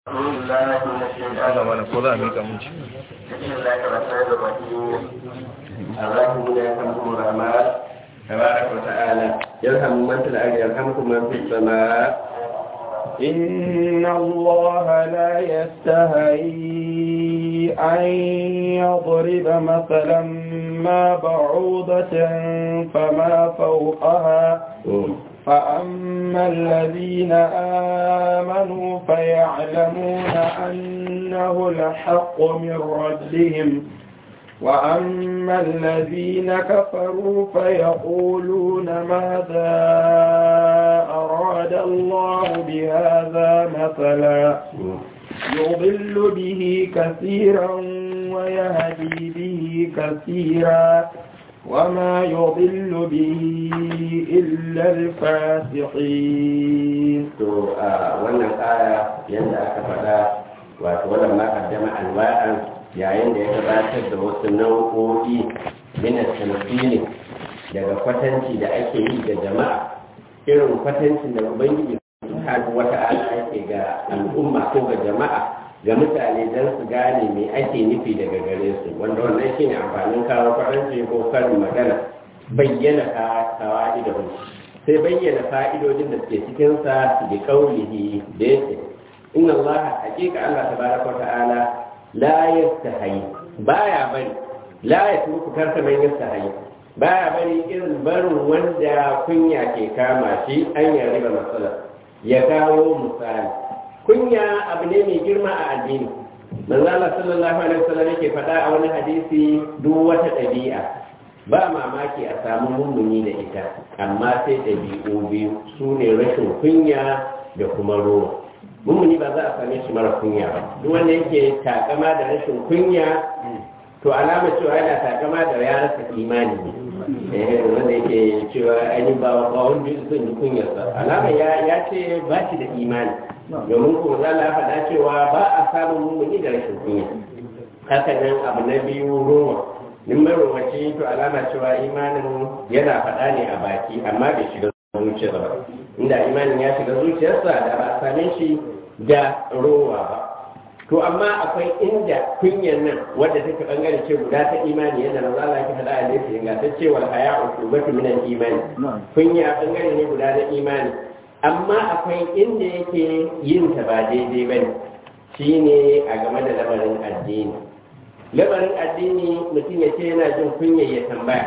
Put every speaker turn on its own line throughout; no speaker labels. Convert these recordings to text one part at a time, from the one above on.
Allah mana ko za a mika mun ci.
الرحمن يرحمكم الرحمن تبارك وتعالى يرحم من في الأرض يرحمكم من في السماء
إن الله لا يستهي أن يضرب مثلا ما بعوضة فما فوقها فأما الذين آمنوا فيعلمون أنه الحق من ربهم وأما الذين كفروا فيقولون ماذا أراد الله بهذا مثلا يضل به كثيرا ويهدي به كثيرا وما يضل به إلا الفاسقين
to a wannan aya yadda aka faɗa wato wannan ma kaddama alwa'an yayin da ya gabatar da wasu nau'o'i mina tamfili daga kwatanci da ake yi ga jama'a irin kwatancin da ubangiji subhanahu wata'ala yake ga al'umma ko ga jama'a ga mutane don su gane me ake nufi daga gare su wanda wannan shine amfanin kawo kwatanci ko karin magana bayyana kawa'idahum sai bayyana fa'idodin da suke cikinsa da kaulihi da yake inna allaha hakika allah tabaraka wa ta'ala la yastahi baya bari la yatruku karka man yastahi baya bari irin barin wanda kunya ke kama shi an ya riba matsala ya kawo misali kunya abu ne mai girma a addini manzo Allah sallallahu alaihi wasallam yake faɗa a wani hadisi duk wata ɗabi'a ba mamaki a samu mummuni da ita amma sai ɗabi'u biyu su ne rashin kunya da kuma rowa mummuni ba za a same shi mara kunya ba duk wanda yake takama da rashin kunya to alama cewa yana takama da ya rasa imani ne eh wanda yake cewa ainihin ba ba wanda zan yi kunyarsa alama ya ya ce ba shi da imani domin kuma za a faɗa cewa ba a samun mummuni da rashin kunya haka nan abu na biyu rowa in marowaci to alama cewa imanin yana faɗa ne a baki amma bai shiga zuciyarsa ba inda imanin ya shiga zuciyarsa da ba a same shi da rowa ba to amma akwai inda kunyar nan wadda take bangare ce guda ta imani yadda na zala ki faɗa a laifin ingantacce wal haya usubatu minan imani kunya bangare ne guda na imani amma akwai inda yake yin ta ba daidai bane shine a game da lamarin addini lamarin addini mutum ya ce yana jin kunya ya tambaya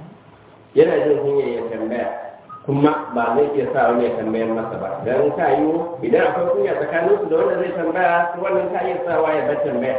yana jin kunya ya tambaya kuma ba zai iya sa wani ya tambayar masa ba don ka yi idan akwai kunya tsakanin su da wanda zai tambaya wannan ka iya sawa ya bar tambaya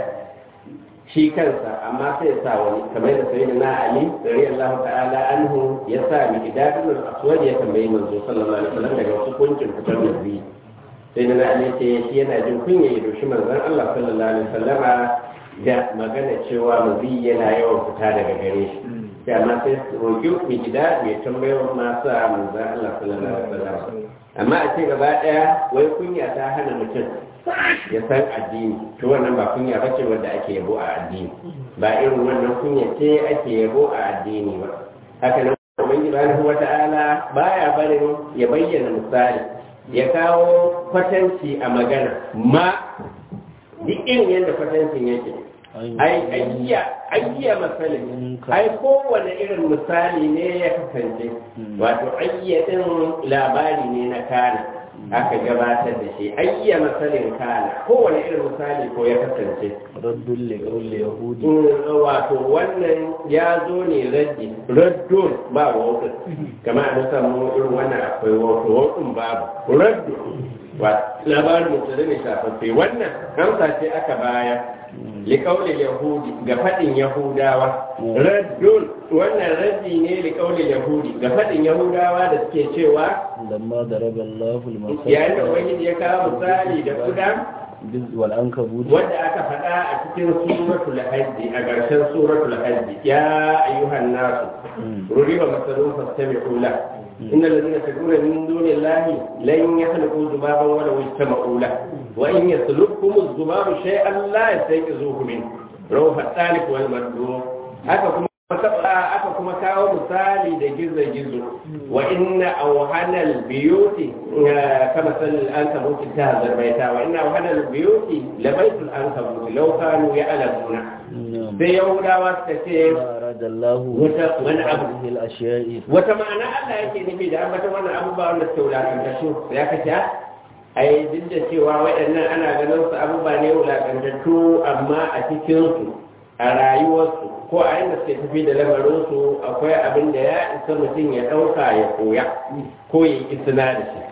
shi kansa amma sai ya sa wani kamar da sayyidina na ali radiyallahu ta'ala anhu ya sa mi idadul aswad ya tambayi manzo sallallahu alaihi wasallam daga hukuncin fitar da zai sai na ali ce shi yana jin kunya ya doshi manzon Allah sallallahu alaihi wasallama da magana cewa mazi yana yawan fita daga gare shi sai amma sai su roƙi mai gida mai tambayar masu a manzan Allah sallallahu alaihi wasallam amma a ce gaba ɗaya wai kunya ta hana mutum ya san addini to wannan ba kunya ba ce wanda ake yabo a addini ba irin wannan kunya ce ake yabo a addini ba haka nan ubangiji subhanahu wata'ala baya barin ya bayyana misali ya kawo kwatanci a magana ma duk irin yadda kwatancin yake ai ayya ayya masalin ai kowane irin misali ne ya kasance wato ayya din labari ne na kana aka gabatar da shi ayya masalin kana kowane irin misali ko ya kasance
raddun liqaul yahudi
wato wannan ya zo ne raddi raddun ba wato kamar an samu irin wannan akwai wato wato babu raddu labarin mutum ne shafaffe wannan amsa ce aka baya liƙaunin yahudi ga faɗin yahudawa raddun wannan raddi ne liƙaunin yahudi ga faɗin yahudawa da suke cewa
lamma daraba Allahu al-masal
yayin da wani ya kawo misali da kuda
wal ankabut
wanda aka faɗa a cikin suratul hajji a ƙarshen suratul hajji ya ayyuhan nasu ruriba masalun fastami'u la إن الذين تدعون من دون الله لن يخلقوا ذبابا ولو اجتمعوا له وإن يسلبكم الذباب شيئا لا يستيقظوه منه روح الثالث والمردود haka kuma aka kuma kawo misali da gizo-gizo wa inna awhanal biyuti kama sanin an kabuti ta zarbaita wa inna awhanal biyuti labaitul an kabuti law kanu ya'lamuna
نعم
sai yahudawa suka ce
ما أراد الله
وت- من أبو.
هذه الأشياء
wata ma'ana Allah yake nufi da ambata wannan abubuwa wanda suke wulakantattu sai aka ce ai duk da cewa waɗannan ana ganin su abubuwa ne wulakantattu amma a cikinsu a rayuwarsu ko a yadda suke tafi da lamarinsu akwai abin da ya isa mutum ya ɗauka ya koya ko ya yi isna da shi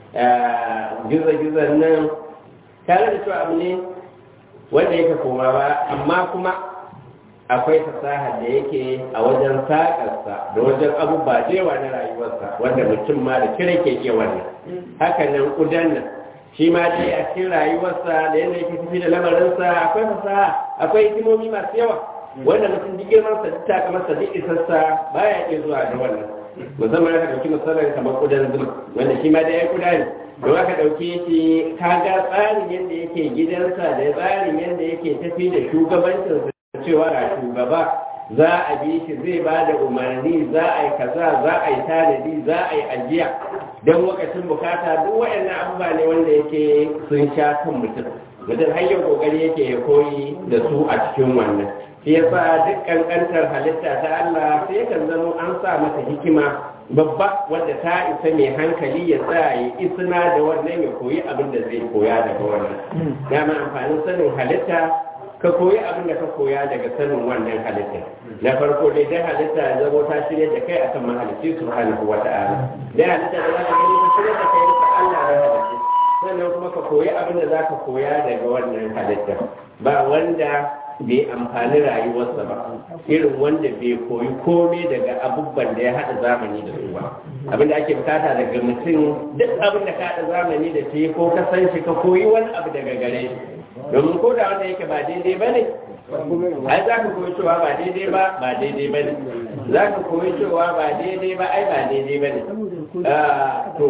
gizo-gizon nan tare da cewa abu ne wanda yake koma ba amma kuma akwai fasaha da yake a wajen saƙarsa da wajen abubuwa da yawa na rayuwarsa wanda mutum ma da kira ke ke wannan haka nan ƙudan nan shi ma dai a cikin rayuwarsa da yadda yake tafi da lamarinsa akwai fasaha akwai hikimomi masu yawa wanda mutum duk girmansa duk takamarsa duk isarsa baya iya zuwa da wannan musamman aka ɗauki misalin kamar ƙudan zuma wanda shi ma dai ya kuda ne don aka ɗauke shi kaga tsarin yadda yake gidansa da tsarin yadda yake tafi da shugabancinsa cewa ga shugaba za a bi shi zai ba da umarni za a yi kaza za a yi tanadi za a yi ajiya don lokacin bukata duk waɗannan abubuwa ne wanda yake sun sha kan mutum mutum har yau kokari yake ya koyi da su a cikin wannan shi yasa duk kankantar halitta ta Allah sai kan zama an sa mata hikima babba wanda ta isa mai hankali ya sa ya isna da wannan ya koyi abin da zai koya daga wannan dama amfanin sanin halitta ka koyi abin da ka koya daga sanin wannan halitta na farko dai dan halitta ya zama ta shirya da kai akan mahalicci subhanahu wa ta'ala dan halitta da zaka gani ta shirya da kai ka Allah ya halicci sannan kuma ka koyi abin da zaka koya daga wannan halitta ba wanda bai amfani rayuwarsa ba irin wanda bai koyi komai daga abubuwan da ya haɗa zamani da su ba abin da ake bukata daga mutum duk abin da ka haɗa zamani da shi ko ka san shi ka koyi wani abu daga gare shi domin ko da wanda yake ba daidai ba ne ai za ka koyi cewa ba daidai ba ba daidai ba ne za ka koyi cewa ba daidai ba ai ba daidai ba ne to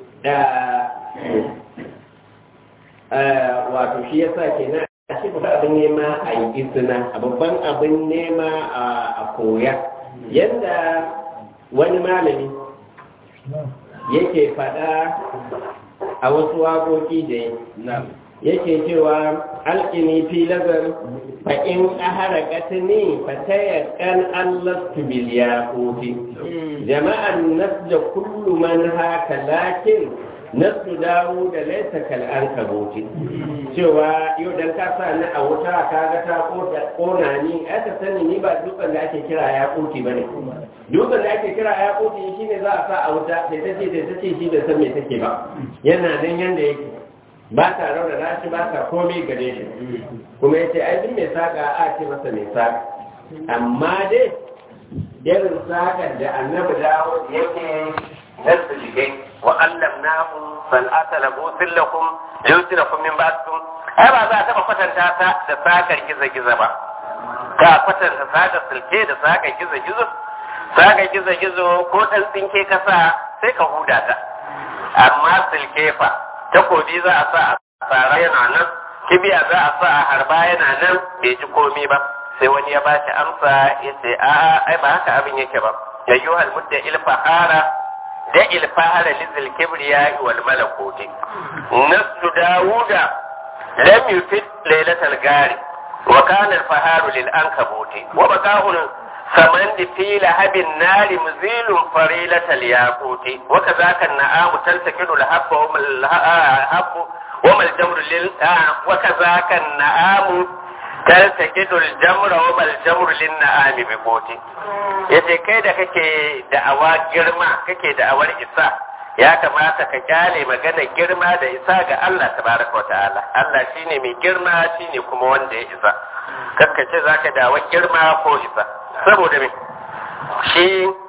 wato shi yasa kenan a shi babban abin nema a yi izina a babban abin nema a koya yadda wani malami yake faɗa a wasu waƙoƙi da yake cewa alƙini fi lazar fa in ahara katini fa tayakkan allastu bil yaquti jama'an nasja kullu man haka lakin nasu dawo da laisa kal ankabuti cewa yau dan ka sa ni a wuta ka ga ta kona ni aka sani ni ba dutsen da ake kira ya kuti bane dutsen da ake kira ya kuti shine za a sa a wuta sai ta ce sai ta ce shi da san me take ba yana nan yanda yake ba ta raunana shi ba ta komai gare shi kuma yace ai duk mai saka a ce masa mai saka amma dai irin sakar da annabi dawo yake nasu jigai wa allamnahu san'ata labusin lakum yusirakum min ba'dikum ai ba za a taba kwatanta ta da sakar giza-giza ba ka kwatanta sakar silke da sakar giza-gizo sakar giza-gizo ko dan tsinke kasa sai ka huda ta amma silke fa takobi za a sa a tsara yana nan kibiya za a sa a harba yana nan bai ji komi ba sai wani ya bashi amsa ya ce a ai ba haka abin yake ba yayyuhal mudda ilfahara da ilfahara lizil kibriya wal malakuti nasu dawuda lam yufid lailatal gari wa kana al faharu lil ankabuti wa baqa'un samandi fi lahabin nari muzilun farilatal yaquti wa kadhaka an-na'amu taltakidu al-habba wa al-habbu wa mal jamru lil wa kadhaka an-na'amu taltakidu al-jamra wa mal jamru lin na'ami bi quti yace kai da kake da'awa girma kake da'awar isa ya kamata ka kyale magana girma da isa ga Allah tabaraka wa ta'ala Allah shine mai girma shine kuma wanda ya isa kakkace zaka da'awar girma ko isa saboda me shi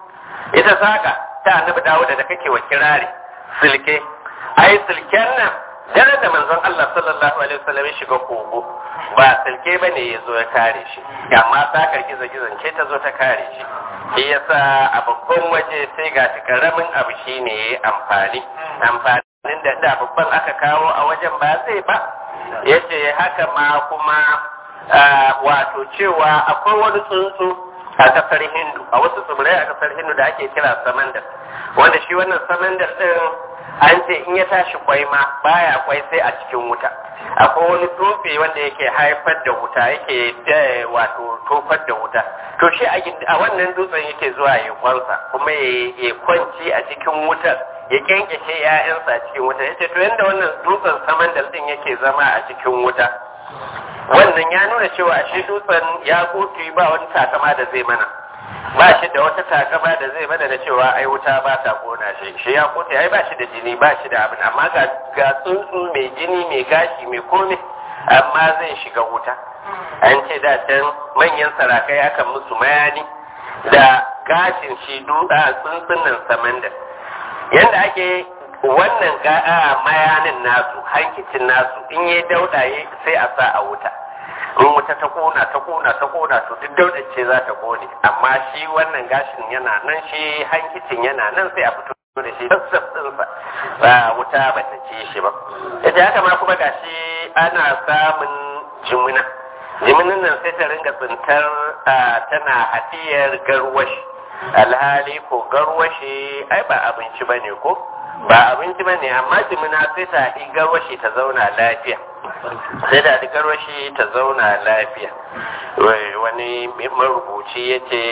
ita saka ta annabi Dawuda da kake wa kirari silke ai silken nan daren da manzon Allah sallallahu alaihi wasallam ya shiga kogo ba silke bane ya zo ya kare shi amma sakar gizo-gizon ce ta zo ta kare shi shi yasa a babban waje sai ga shi karamin abu shine yayi amfani amfanin da da babban aka kawo a wajen ba zai ba yace haka ma kuma wato cewa akwai wani tsuntsu
a kasar hindu a wasu tsibirai a kasar hindu da ake kira samandar wanda shi wannan samandar din an ce in ya tashi kwai ma baya kwai sai a cikin wuta akwai wani tsofe wanda yake haifar da wuta yake wato tofar da wuta to shi a wannan dutsen yake zuwa ya kwansa kuma ya kwanci a cikin wutar ya kyankyashe 'ya'yansa a cikin wuta yace to yanda wannan dutsen samandar din yake zama a cikin wuta wannan ya nuna cewa shi dutsen ya kotu ba wani takama da zai mana ba shi da wata takama da zai mana da cewa ai wuta ba ta kona shi shi ya kotu ai ba shi da jini ba shi da abin amma ga ga tsuntsu mai jini mai gashi mai kome amma zai shiga wuta an ce da can manyan sarakai akan musu mayani da gashin shi dutsa tsuntsun nan samanda yanda ake wannan ga'a mayanin nasu hankicin nasu in yi daudaye sai a sa a wuta in wuta ta kona ta kona ta kona to duk daudar ce za ta kone amma shi wannan gashin yana nan shi hankicin yana nan sai a fito da shi sassaf ɗinsa ba wuta ba ta ce shi ba ita haka ma kuma gashi ana samun jimina jiminin nan sai ta ringa tsintar tana hadiyar garwashi alhali ko garwashi ai ba abinci ba ne ko ba abinci ba ne amma jimina sai ta haɗi garwashi ta zauna lafiya sai da garwashi ta zauna lafiya wani marubuci ya ce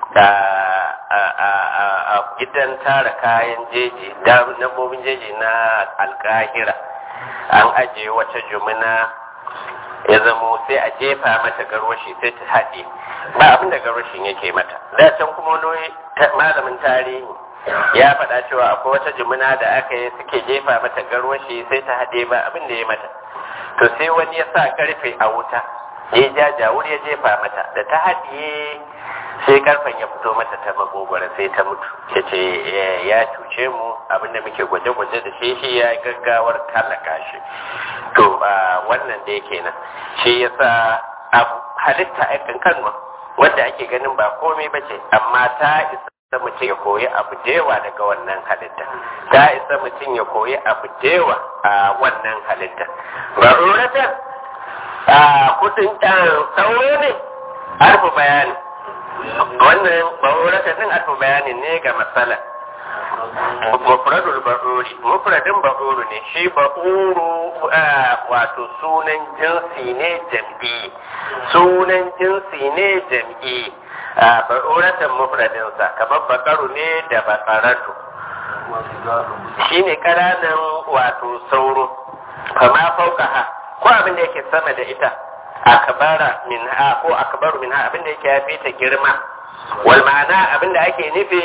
a gidan tara kayan jeji dabbobin jeji na alkahira an ajiye wata jumina ya zamo sai a jefa mata garwashi sai ta haɗe ba abin da garwashin yake mata da can kuma wani malamin tarihi ya faɗa cewa akwai wata jumina da aka yi suke jefa mata garwashi sai ta haɗe ba abin da ya mata to sai wani ya sa karfe a wuta ya ja jawur ya jefa mata da ta haɗiye sai karfen ya fito mata ta magogwara sai ta mutu ya ce ya cuce mu abinda muke gwaje-gwaje da shi shi ya gaggawar talaka shi to ba wannan da yake nan shi ya sa halitta a kankanwa wanda ake ganin ba komai ba ce amma ta isa mutum ya koyi abu dewa daga wannan halitta ta isa mutum ya koyi abu dewa a wannan halitta raruratan a kudin sauro ne harfi bayani wannan ba'urata din alfa bayanin ne ga matsala mufradul ba'uri mufradin ba'uru ne shi ba'uru wato sunan jinsi ne jam'i sunan jinsi ne jam'i ba'uratan mufradinsa kamar bakaru ne da bakaratu shi ne ƙananan wato sauro kama fauka ha ko abin da yake sama da ita akbara minha ko akbaru minha abinda yake ya fi ta girma wal ma'ana abinda ake nufi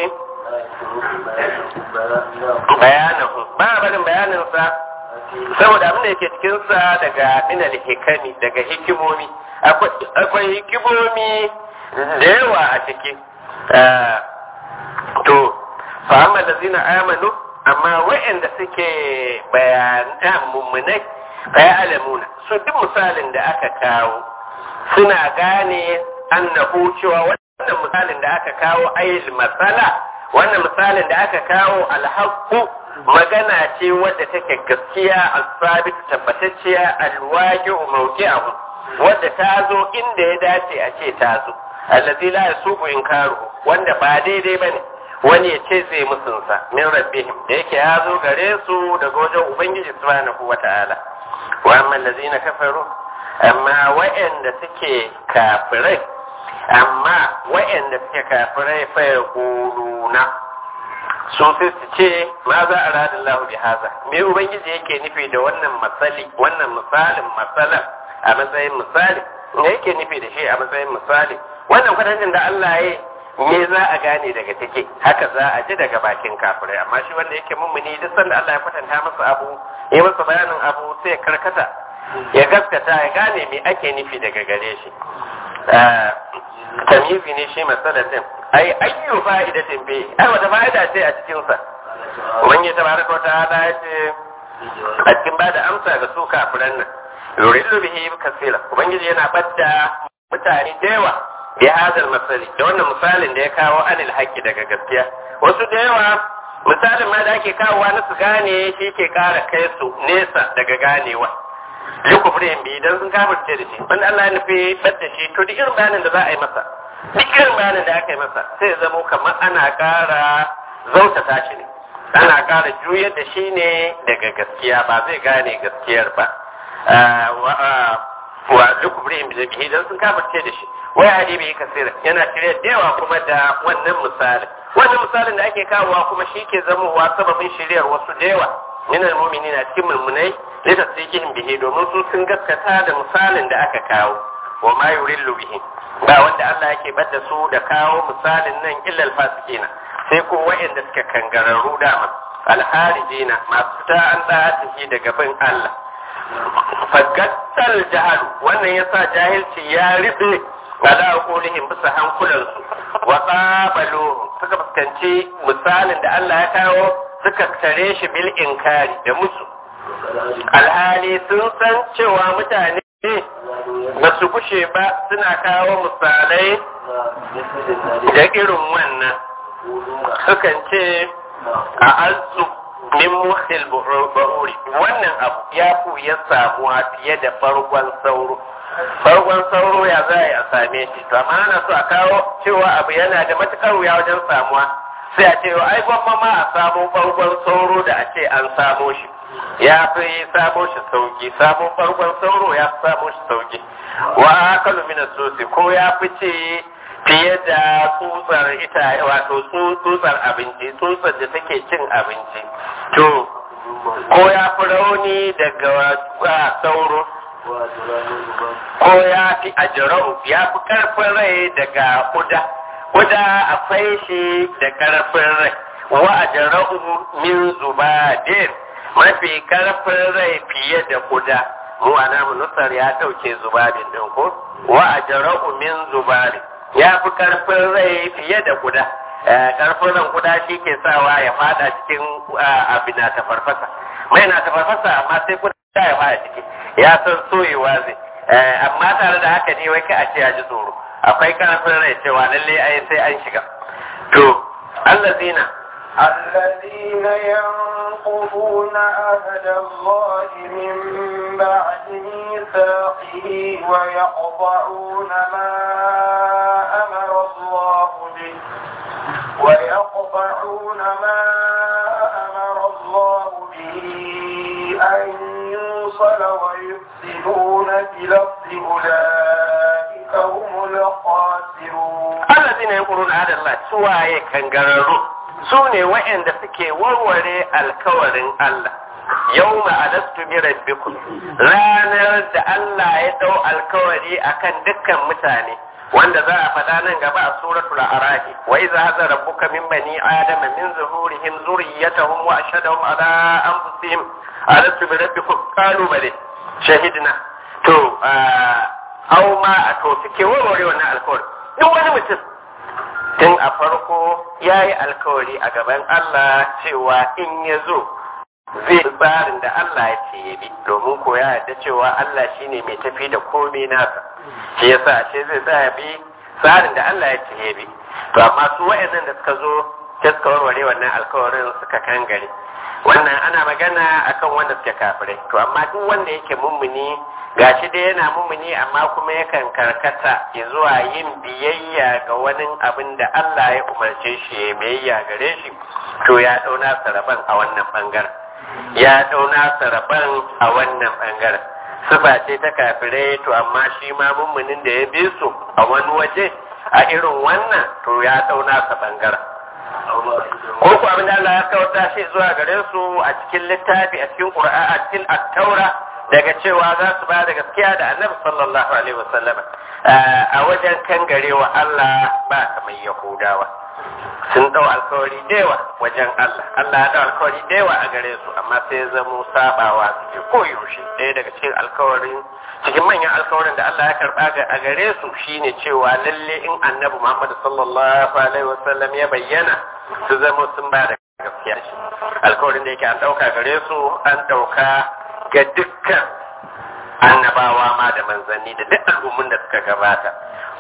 bayanahu ba barin bayanin sa saboda abinda yake cikin sa daga minal hikami daga hikimomi akwai hikimomi da yawa a ciki to fa amma lazina amanu amma wa'anda suke bayanan mummunai ya alamuna su duk misalin da aka kawo suna gane annahu cewa wannan misalin da aka kawo ayil matsala wannan misalin da aka kawo alhaqqu magana ce wadda take gaskiya al-sabit tabbatacciya al-waqi'u mawqi'ahu wadda ta zo inda ya dace a ce ta zo allazi la yasuqu inkaru wanda ba daidai bane wani ya ce zai musunsa min rabbihim da yake ya zo gare su daga wajen ubangiji subhanahu wata'ala wa amma allazina kafaru amma wa'anda suke kafirai amma wa'anda suke kafirai fa yaquluna su sai su ce ma za a radin lahu bi haza me ubangiji yake nufi da wannan masali wannan misalin masalan a matsayin misali me yake nufi da shi a matsayin misali wannan kwatancin da Allah ya me za a gane daga take haka za a ji daga bakin kafirai amma shi wanda yake mummuni duk sanda Allah ya kwatanta masa abu ya masa bayanin abu sai ya karkata ya gaskata ya gane me ake nufi daga gare shi tamyizi ne shi masalatin ai ayyu fa'idatin bi ai wata fa'ida ce a cikin sa wani tabaraka wa ta'ala ya ce a cikin bada amsa ga su kafiran nan yurillu bihi kasira ubangiji yana badda mutane da yawa bi hadal masali da wannan misalin da ya kawo anil haqqi daga gaskiya wasu da yawa misalin ma da ake kawowa na su gane shi ke kara kai su nesa daga ganewa yi kufrin bi idan sun kafirce da shi wanda Allah ya nufi badda shi to duk irin bayanin da za a yi masa duk irin bayanin da aka yi masa sai zamo kamar ana ƙara zautata shi ne ana ƙara juyar da shi ne daga gaskiya ba zai gane gaskiyar ba wa duk ibrahim da bihi dan sun kafirce da shi wai hadi bai kasira yana shirya da yawa kuma da wannan misalin wannan misalin da ake kawowa kuma shi ke zamowa sababin shiryar wasu da yawa min almu'minin a cikin mulmunai da tasdiqihim bihi domin su sun gaskata da misalin da aka kawo wa ma yurillu bihi ba wanda Allah yake bada su da kawo misalin nan illa alfasikina sai ko wa'anda suka kangararru dama alharijina masu ta an da daga bin Allah fagattal jahal wannan yasa jahilci ya ribe ala qulihim bisa hankulansu wa qabalu suka fuskanci misalin da Allah ya kawo suka tare shi bil inkari da musu alhali sun san cewa mutane ba su kushe ba suna kawo misalai da irin wannan sukan ce a azu min muhil bahuri wannan abu ya ku ya samuwa fiye da farkon sauro farkon sauro ya za a same shi to amma ana so a kawo cewa abu yana da matukar wuya wajen samuwa sai a ce ai gwamma ma a samo farkon sauro da a ce an samo shi ya fi samo shi sauki samo farkon sauro ya fi samo shi sauki wa akalu min sosi ko ya fi ce fiye da tsutsar ita wato tsutsar abinci tsutsar da take cin abinci to ko ya fi rauni daga sauro ko ya fi ajirau ya fi karfin rai daga kuda kuda akwai shi da karfin rai wa ajirau min zubadin mafi karfin rai fiye da kuda mu ana nusar ya dauke zubadin din ko wa ajirau min zubadin ya fi karfin rai fiye da kuda karfin ran kuda shi ke sawa ya fada cikin abin na ta farfasa mai na ta farfasa amma sai kuda ya fada ciki ya san soyewa zai amma tare da haka ne wai ka a ce ya ji tsoro akwai karfin rai cewa lalle ai sai an shiga to allazina
الذين ينقضون عهد الله من بعد ميثاقه ويقطعون ما أمر الله به ويقطعون ما أمر الله به أن يوصل ويفسدون في الأرض أولئك هم الخاسرون
الذين ينقضون عهد الله سواء كان قرروا su ne waɗanda suke warware alkawarin Allah yau ma'adastu bi rabbikum ranar da Allah ya dau alkawari akan dukkan mutane wanda za a faɗa nan gaba a suratul arahi wa idza hadha rabbuka min bani adama min zuhurihim zurriyyatahum wa ashhadahum ala anfusihim alastu bi rabbikum qalu bale shahidna to aw ma to suke warware wannan alkawari duk wani mutum tun a farko ya yi alkawari a gaban Allah cewa in ya zo zai tsarin da Allah ya ce ya bi domin ko ya yarda cewa Allah shine mai tafi da komai nasa shi yasa ashe zai tsaya bi tsarin da Allah ya ce ya bi to amma su wayannan da suka zo sai suka warware wannan alkawarin suka kangare wannan ana magana akan wanda suke kafirai to amma duk wanda yake mummuni gashi dai yana mummuni amma kuma yakan karkata zuwa yin biyayya ga wani abin da Allah ya umarce shi ya biyayya gare shi to ya dauna saraban a wannan bangaren ya dauna saraban a wannan bangaren sifa ce ta kafirai to amma shi ma mummunin da ya bi su a wani waje a irin wannan to ya dauna sa bangaren ko ku abin da Allah ya kawata shi zuwa gare su a cikin littafi a cikin Qur'ani a cikin at-Taura daga cewa za su ba da gaskiya da Annabi sallallahu alaihi wasallam a wajen kangarewa Allah ba kamar Yahudawa sun dau alkawari dewa wajen Allah Allah ya dau alkawari dewa a gare su amma sai zamo sabawa suke koyaushe ɗaya daga cikin alkawarin cikin manyan alkawarin da Allah ya karba a gare su shine cewa lalle in Annabi Muhammad sallallahu alaihi wasallam ya bayyana su zama sun ba da gaskiya shi alkawarin da yake an dauka gare su an dauka ga dukkan annabawa ma da manzanni da duk al'ummun da suka gabata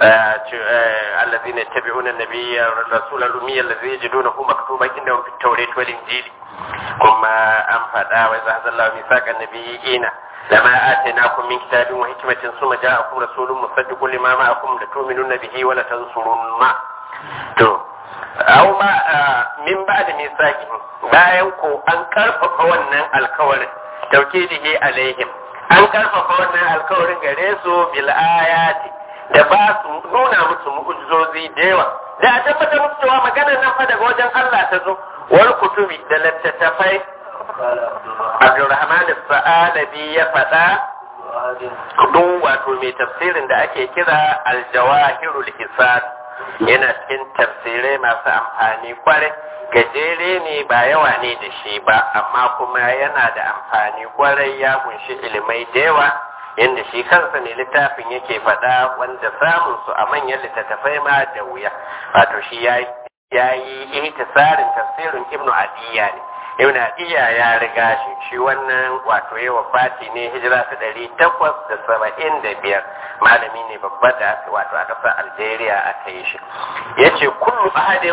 الذين يتبعون النبي الرسول الأمي الذي يجدونه مكتوبا عندهم في التوراة والإنجيل kuma an faɗa wa za zalla mi saƙan nabiyina lama atainakum min kitabin wa hikmatin summa ja'akum rasulun musaddiqun lima ma'akum la tu'minuna bihi wa la tansurunna to aw ma min ba'da misaqi bayan ko an karfafa wannan alkawarin tawkidihi alaihim an karfafa wannan alkawarin gare su bil ayati da ba su nuna musu mu'ujizozi da yawa da a tabbatar musu cewa maganar nan fa daga wajen Allah ta zo wal kutubi da littattafai Abdulrahman Sa'alabi ya faɗa duk wato mai tafsirin da ake kira Aljawahirul Hisan yana cikin tafsirai masu amfani kwarai gajere ne ba yawa ne da shi ba amma kuma yana da amfani kwarai ya kunshi ilimai da yawa yadda shi kansa ne littafin yake faɗa wanda samun su a manyan littattafai ma da wuya wato shi ya yi ihtisarin tafsirin ibnu adiya ne ibnu adiya ya riga shi shi wannan wato ya wafati ne hijira ta ɗari takwas da saba'in da biyar malami ne babba da wato a ƙasar algeria aka yi shi ya ce kullu ahadin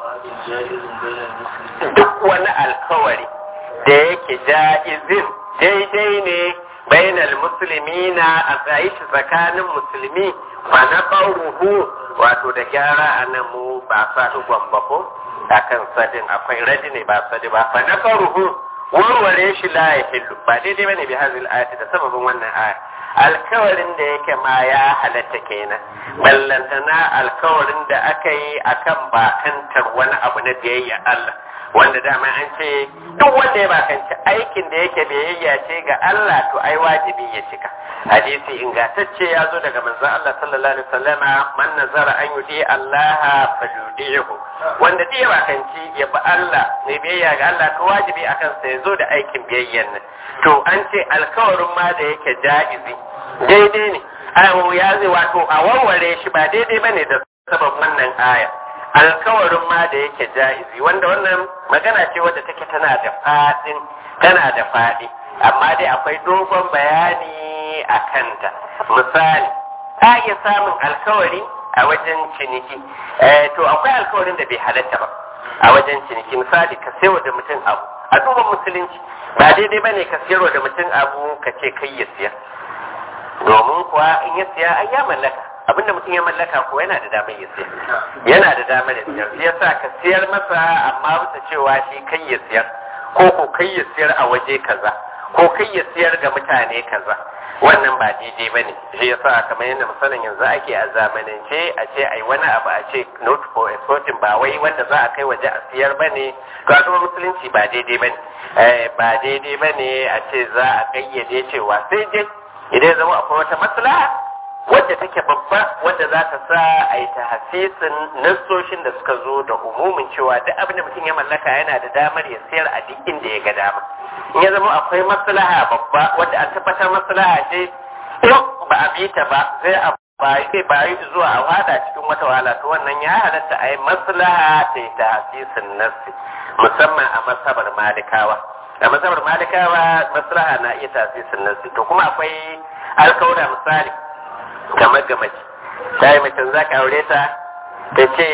duk wani alkawari da yake ja'izin daidai ne bainal muslimina a tsayi shi tsakanin musulmi ba na ruhu wato da gyara a nan mu ba sa dugon ba ko a kan sadin akwai radi ne ba sadi ba fa na ruhu warware shi la ya hillu ba daidai bane bi hazil ayati da sababin wannan aya alkawarin da yake ma ya halatta kenan ballantana alkawarin da aka yi akan bakantar wani abu na biyayya Allah wanda dama an ce duk wanda ya bakanci aikin da yake biyayya ce ga Allah to ai wajibi ya cika hadisi ingantacce ya zo daga manzon Allah sallallahu alaihi wasallama man nazara an yudi Allah falyudihu wanda duk ya bakanci ya bi Allah ne biyayya ga Allah to wajibi akan sa ya zo da aikin biyayyan nan to an ce alkawarin ma da yake ja'izi daidai ne ayo ya zai wato a warware shi ba daidai bane da sabab wannan aya alkawarin ma da yake ja'izi wanda wannan magana ce wadda take tana da fadin tana da fadi amma dai akwai dogon bayani a kanta misali ta iya samun alkawari a wajen ciniki to akwai alkawarin da bai halatta ba a wajen ciniki misali ka sayo da mutum abu a duban musulunci ba daidai ba ne ka siyarwa da mutum abu ka ce kai ya siya domin kuwa in ya siya ai ya mallaka abinda mutum ya mallaka ko yana da damar ya siyar yana da damar ya siyar shi yasa ka siyar masa amma bisa cewa shi kai ya siyar ko ko kai ya siyar a waje kaza ko kai ya siyar ga mutane kaza wannan ba daidai ba ne shi yasa kamar yadda misalin yanzu ake a zamanance a ce ai wani abu a ce not for exporting ba wai wanda za a kai waje a siyar ba ne ga kuma musulunci ba daidai ba ne ba daidai ba ne a ce za a kayyade cewa sai dai idan zama akwai wata maslaha wadda take babba wadda za ta sa a yi ta hasisin nassoshin da suka zo da umumin cewa duk abin da mutum ya mallaka yana da damar ya sayar a duk inda ya ga dama in ya zama akwai maslaha babba wadda an tabbatar maslaha ce in ba a bi ta ba zai a bayi bayi zuwa a wada cikin wata wahala to wannan ya halatta a yi maslaha ta yi ta hasisin nassi musamman a masabar malikawa a masabar malikawa maslaha na iya tasisin nassi to kuma akwai alkawura misali kamar ga mace ta yi macen za ka aure ta ta ce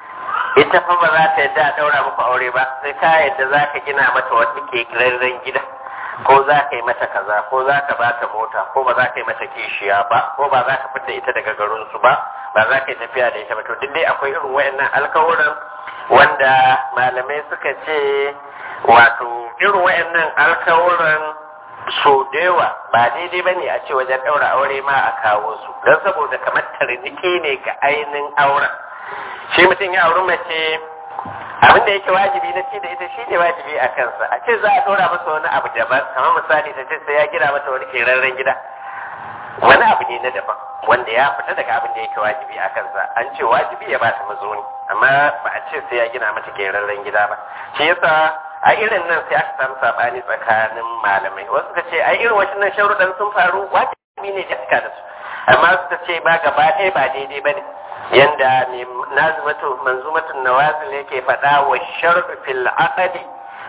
ita fa ba za ta yadda a ɗaura muku aure ba sai ka yadda za ka gina mata wata kirarren gida ko za ka yi mata kaza ko za ka ba ta mota ko ba za ka yi mata kishiya ba ko ba za ka fita ita daga garinsu ba ba za ka yi tafiya da ita ba to duk dai akwai irin wayannan alkawuran wanda malamai suka ce wato irin wayannan alkawuran so da yawa ba daidai ba ne a ce wajen ɗaura aure ma a kawo su don saboda kamar tarniki ne ga ainihin auren shi mutum ya auri mace abin da yake wajibi na ci da ita shi ne wajibi a kansa a ce za a ɗora masa wani abu daban kamar misali ta ce sai ya gina mata wani kerarren gida wani abu ne na daban wanda ya fita daga abin da yake wajibi a kansa an ce wajibi ya ba ta mazauni amma ba a ce sai ya gina mata kerarren gida ba shi yasa a irin nan sai aka samu sabani tsakanin malamai wasu suka ce a irin waɗannan sharuɗan sun faru wajibi ne cika da su amma suka ce ba gaba ɗaya ba daidai ba ne yanda mai nazumatu manzumatun nawazil yake faɗa wa sharɗu fil aqdi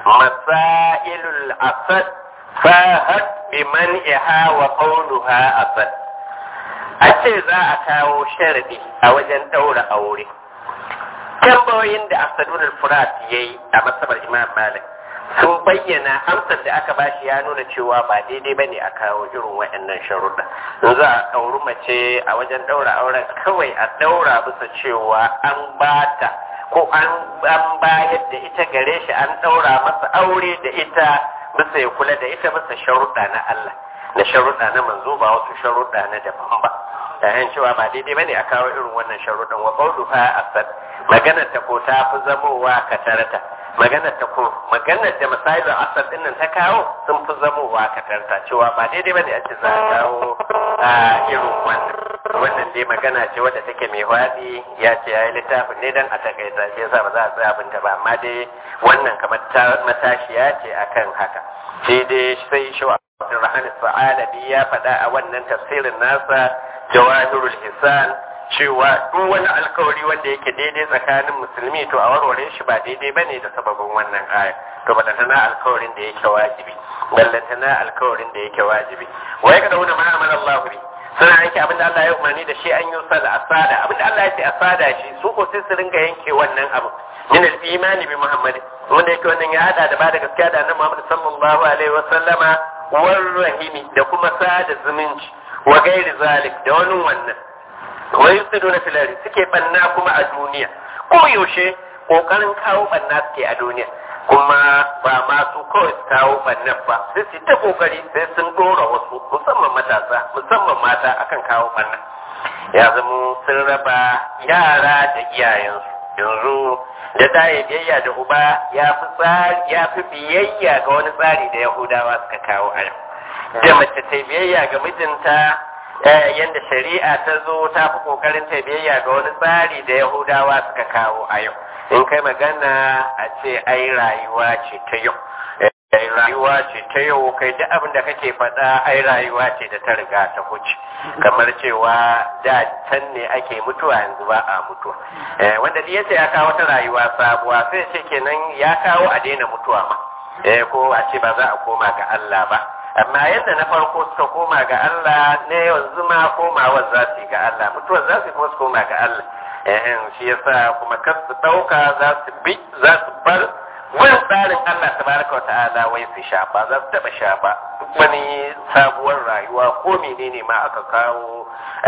masailul asad fahat bi man'iha wa qawluha asad a ce za a kawo sharadi a wajen ɗaura aure tambayoyin da asadun al-furat ya yi a masabar imam malik sun bayyana amsar da aka bashi ya nuna cewa ba daidai bane a kawo irin waɗannan sharuɗa in za a ɗauri mace a wajen ɗaura auren kawai a ɗaura bisa cewa an bata ko an bayar da ita gare shi an ɗaura masa aure da ita bisa ya kula da ita bisa sharuɗa na Allah da sharuɗa na manzo ba wasu sharuɗa na daban ba yayin cewa ba daidai bane a kawo irin wannan sharuɗan wa qawluha asad maganar ta ko ta fi zamowa katarta maganar ta ko maganar da misalin asad din nan ta kawo sun fi zamowa katarta cewa ba daidai bane a ce za a kawo a irin wannan wannan dai magana ce wadda take mai wadi ya ce ya yi littafin ne dan a takaita shi yasa ba za a tsaya abinta ba amma dai wannan kamar matashiya ce akan haka shi dai sai shi Abdulrahman Sa'alabi ya faɗa a wannan tafsirin nasa Jawahirul Hisan cewa duk wani alkawari wanda yake daidai tsakanin musulmi to a warware shi ba daidai bane da sababin wannan aya to ba tana alkawarin da yake wajibi ballantana alkawarin da yake wajibi wa ya kada wani ma'amala Allah bi suna yanke abinda Allah ya umarni da shi an yi da asada abinda Allah ya ce asada shi su ko sai su ringa yanke wannan abu min al-imani bi Muhammad wanda yake wannan ya hada da ba da gaskiya da annabi Muhammad sallallahu alaihi wa sallama war rahimi da kuma sada zumunci wa gairi zalik da wani wannan wa yusiduna fil ardi suke banna kuma a duniya ko yaushe kokarin kawo banna suke a duniya kuma ba ma su kawai su kawo bannan ba sai su ta kokari sai sun dora wasu musamman matasa musamman mata akan kawo banna ya zama sun raba yara da iyayensu yanzu da tayi biyayya da uba ya fi tsari ya fi biyayya ga wani tsari da yahudawa suka kawo a yau da mace ta biyayya ga mijinta yadda shari'a ta zo ta fi kokarin ta biyayya ga wani tsari da yahudawa suka kawo a yau in kai magana a ce ai rayuwa ce ta yau ai rayuwa ce ta yau kai duk abin da kake faɗa ai rayuwa ce da ta riga ta huce kamar cewa da can ne ake mutuwa yanzu ba a mutuwa wanda ya ce ya kawo ta rayuwa sabuwa sai ce kenan ya kawo a daina mutuwa ma ko a ce ba za a koma ga Allah ba amma yadda na farko suka koma ga Allah ne yanzu ma komawa za su yi ga Allah mutuwar za su kuma su koma ga Allah ehem shi yasa kuma kar su dauka za su bi za su bar wani tsarin Allah tabaraka wa ta'ala wai su shafa za su taba shafa wani sabuwar rayuwa ko menene ma aka kawo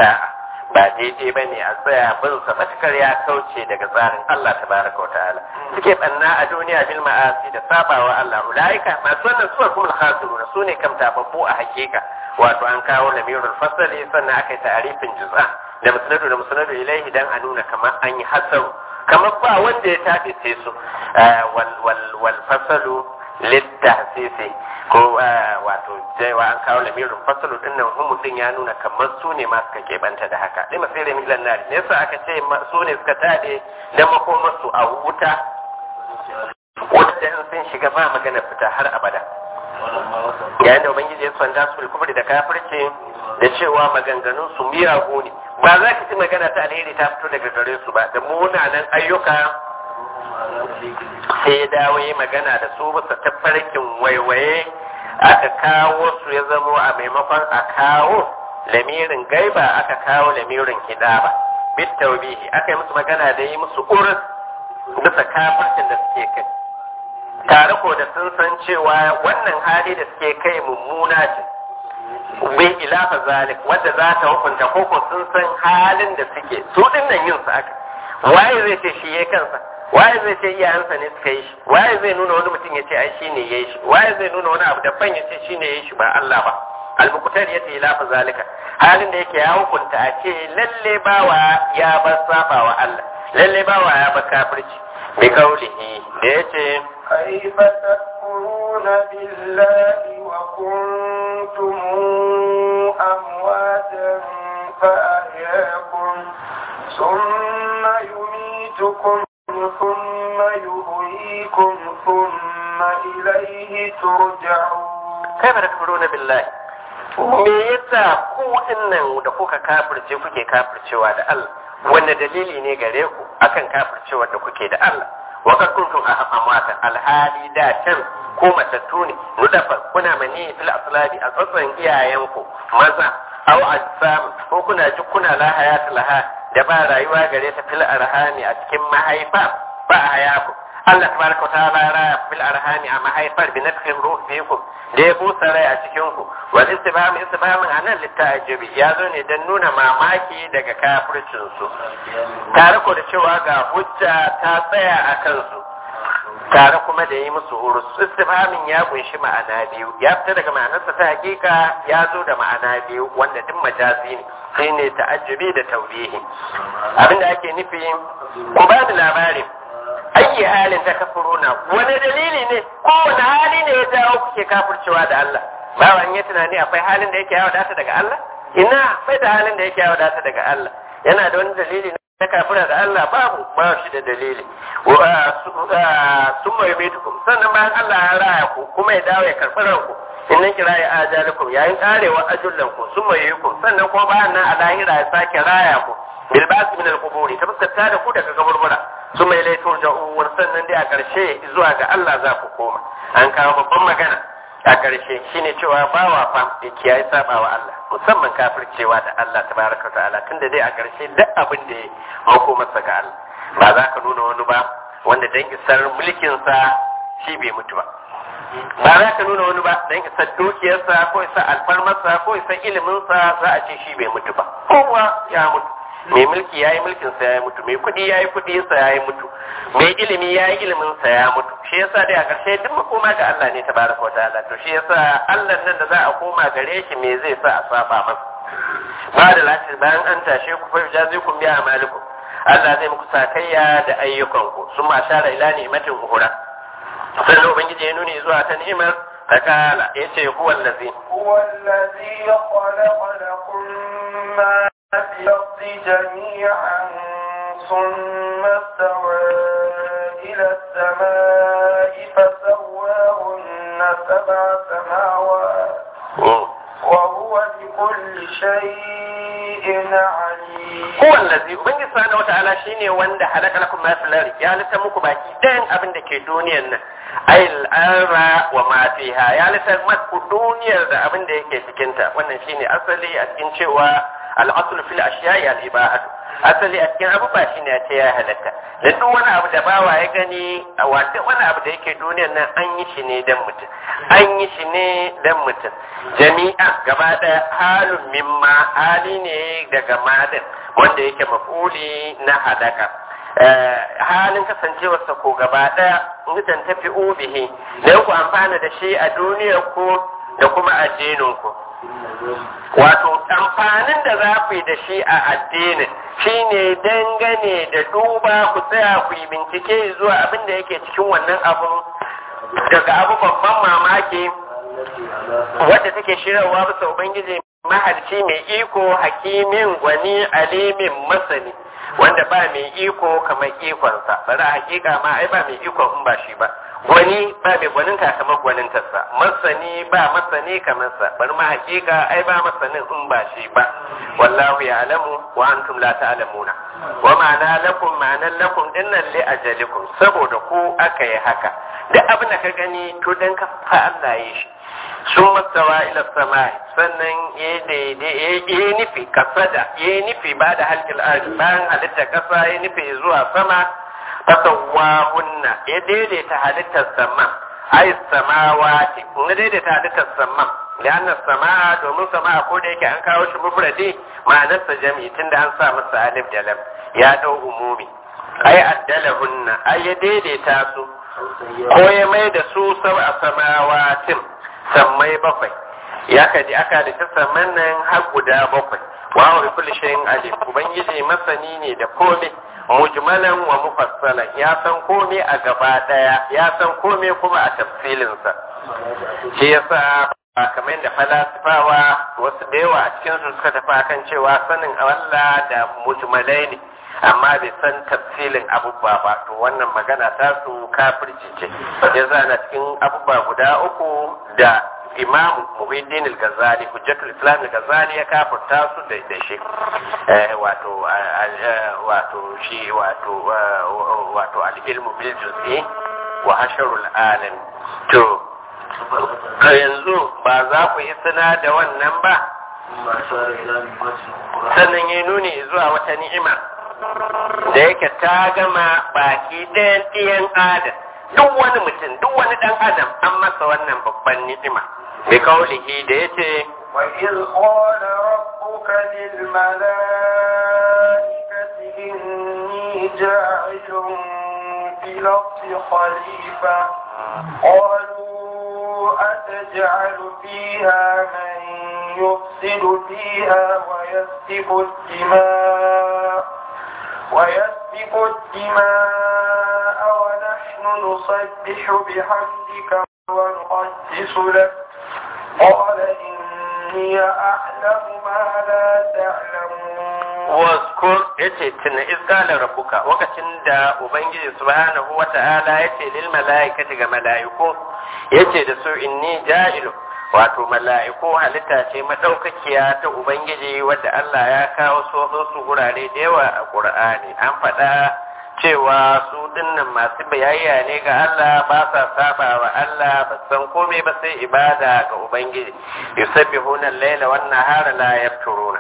ba daidai ba ne a tsaya bin sa matukar ya kauce daga tsarin Allah tabaraka wa ta'ala suke banna a duniya bil ma'asi da sabawa Allah ulaika masu wannan suwar kuma khasiruna su ne kam tababbu a hakika wato an kawo lamirul fasali sannan aka yi ta'arifin juz'a da musnadu da musnadu ilaihi dan a nuna kamar an yi hasaru kamar ba wanda ya tafi sai su wal wal wal fasalu littahsisi ko wato cewa an kawo lamirin fasalu din nan humu din ya nuna kamar su ne ma suka keɓanta da haka dai masu da milan nari ne yasa aka ce su ne suka tade da makomarsu a wuta wuta da in sun shiga ba magana fita har abada yayin da ubangiji ya sanda su kufri da kafirce da cewa maganganun su miyagu ne ba za ka ci magana ta alheri ta fito daga gare su ba da munanan ayyuka sai ya dawo yi magana da su bisa tafarkin waiwaye aka kawo su ya zamo a maimakon a kawo lamirin gaiba aka kawo lamirin hidaba bit taubihi aka yi musu magana da yi musu urus bisa kafircin da suke kai tare ko da sun san cewa wannan hali da suke kai mummuna ce bai ilafa zalik wadda za ta hukunta koko sun san halin da suke su din nan yin su aka waye zai ce shi ya kansa waye zai ce iyayensa ne suka yi shi waye zai nuna wani mutum ya ce ai shi ne ya yi shi waye zai nuna wani abu daban ya ce shi ne ya yi shi ba Allah ba almukutar ya ce ilafa zalika halin da yake ya hukunta a ce lalle bawa ya bar saba wa Allah lalle bawa ya bar kafirci bi kaulihi da ya ce
كيف تكفرون بالله وكنتم أمواتا فأحياكم ثم يميتكم ثم يحييكم ثم إليه ترجعون
kai ba da kuruna billahi me yasa ku dinnan da kuka kafirce kuke kafircewa da Allah wanda dalili ne gare ku akan kafircewa da kuke da Allah wa kad kuntum amwatan alhali da can ko matattu ne nudafa kuna mani fil aslabi a tsatsan iyayenku maza aw ajsam ko kuna ji kuna la hayata laha da ba rayuwa gare ta fil arhami a cikin mahaifa ba hayaku Allah tabaraka wa ta'ala ya raya fil arhami a mahaifar bi nafsin ruh fikum da ya busa rai a cikin ku wal istifham istifhamin anan littajibi ya zo ne dan nuna mamaki daga kafircin su tare ko da cewa ga hujja ta tsaya a kansu tare kuma da yi musu urus istifhamin ya kunshi ma'ana biyu ya fita daga ma'anarsa ta hakika ya zo da ma'ana biyu wanda duk majazi ne sai ne ta'ajjubi da taubihi abinda ake nufi ku ba da labarin ayi halin ta kafuruna wani dalili ne ko wani hali ne ya jawo kuke kafircewa da Allah ba wani ya tunani akwai halin da yake yawo data daga Allah ina bai da halin da yake yawo data daga Allah yana da wani dalili na kafira da Allah babu ba shi da dalili sun mai metukum sannan bayan Allah ya raya ku kuma ya dawo ya karɓi ranku in nan kira ya ajalikum yayin karewa ajullan ku sun mai yi sannan kuma bayan nan a lahira ya sake raya ku bilbasi min al-quburi ta fuskanta da ku daga kaburbura su mai laifin ja'uwar sannan dai a ƙarshe zuwa ga Allah za ku koma an kawo babban magana a ƙarshe shine cewa bawa fa da kiyaye saba wa Allah musamman kafircewa da Allah tabaraka wa ta'ala tunda dai a ƙarshe duk abin da ya mako masa ga Allah ba za ka nuna wani ba wanda dan isar mulkinsa shi bai mutu ba ba za ka nuna wani ba dan isar dukiyarsa ko isar alfarmarsa ko isar iliminsa za a ce shi bai mutu ba kowa ya mutu mai mulki ya yi mulkinsa ya yi mutu mai kuɗi ya yi kuɗinsa ya yi mutu mai ilimi ya yi iliminsa ya mutu shi yasa dai a ƙarshe duk makoma ga Allah ne ta baraka wa ta'ala to shi yasa Allah nan da za a koma gare shi me zai sa a saba masa ba da lati bayan an tashe ku fa jazikum bi amalikum Allah zai muku sakayya da ayyukanku sun ma shara ila ni'matin uhura sannan ubangiji ya nuni zuwa ta ni'imar ta kala ya ce huwa allazi
هو الذي خلق لكم ما في الأرض جميعا ثم استوى إلى السماء فسواهن سبع سماوات وهو بكل شيء عليم
huwa allazi ubangiji subhanahu wataala shine wanda halaka lakum ma fil ardi ya halitta muku baki ɗayan abin da ke duniyar nan ay al-arra wa ma fiha ya halitta muku duniyar da abin da yake cikin ta wannan shine asali a cikin cewa al-asl fil ashiya'i al-ibahatu asali a cikin abubuwa shine ya ce ya halatta da duk wani abu da bawa ya gani a wata wani abu da yake duniyar nan an yi shi ne dan mutum an yi shi ne dan mutum jami'a gaba ɗaya halun mimma hali ne daga madin wanda yake mafuli na halaka halin kasancewarsa ko gaba ɗaya mutan tafi ubihi da ku amfana da shi a duniyar ku da kuma addinin ku wato amfanin da za ku yi da shi a addinin shine dangane da duba ku tsaya ku yi bincike zuwa abin da yake cikin wannan abun daga abu babban mamaki wadda take shirarwa bisa ubangiji maharci mai iko hakimin gwani alimin masani wanda ba mai iko kamar ikonsa bari a hakika ma ai ba mai ikon in ba shi ba gwani ba mai gwaninta kamar gwanintarsa masani ba masani kamar sa bari ma hakika ai ba masanin in ba shi ba wallahu ya'lamu wa antum la ta'lamuna wa ma'ana lakum ma'anan lakum dinnan li ajalikum saboda ku aka yi haka duk abin da ka gani to dan ka fa Allah ya shi sun mastawa ila sama sannan ya yi nufi kasada ya yi nufi ba da halkil arzi bayan halittar kasa ya nufi zuwa sama fasawa hunna ya daidaita halittar sama ai samawati na daidaita halittar sama lianna sama domin sama ko da yake an kawo shi mufradi ma'anarsa jami'i tunda an sa masa alif da lam ya dau umumi ai addalahunna ai ya daidaita su ko ya mai da su sab'a samawatin sammai bakwai ya kaji aka da ta samman nan har guda bakwai wa wa kulli shay'in alim ubangiji masani ne da komai mujmalan wa mufassalan ya san komai a gaba daya ya san komai kuma a tafsilin sa shi yasa ba kamar da falasifawa wasu da yawa a cikin su suka tafi akan cewa sanin Allah da mujmalai ne amma bai san tafsilin abubuwa ba to wannan magana ta su kafirci ce ya na cikin abubuwa guda uku da imam muhiddin al-ghazali hujjatul islam al-ghazali ya kafirta su da da shi wato wato shi wato wato al-ilmu bil juz'i wa hasharul alam to yanzu ba za ku yi suna da wannan ba sannan ya nuni zuwa wata ni'ima da yake ta gama baki ɗayan ɗiyan adam duk wani mutum duk wani ɗan adam an masa wannan babban ni'ima bi kaulihi da yace
وإذ قال ربك للملائكة إني جاعل في الأرض خليفة قالوا أتجعل فيها من يفسد فيها ويسفك الدماء ويسفك الدماء ونحن نسبح بحمدك ونقدس لك قال إني أعلم ما لا تعلمون
waskur yace tuna izgala rabbuka lokacin da ubangiji subhanahu wata'ala yace lil malaikati ga malaiku yace da su inni ja'ilu wato mala'iku halitta ce madaukakiya ta ubangiji wadda Allah ya kawo soso su gurare da yawa a Qur'ani an faɗa cewa su dinnan masu bayayya ne ga Allah ba sa saba wa Allah ba san komai ba sai ibada ga ubangiji yusabbihuna al-laila wan nahara la yafturuna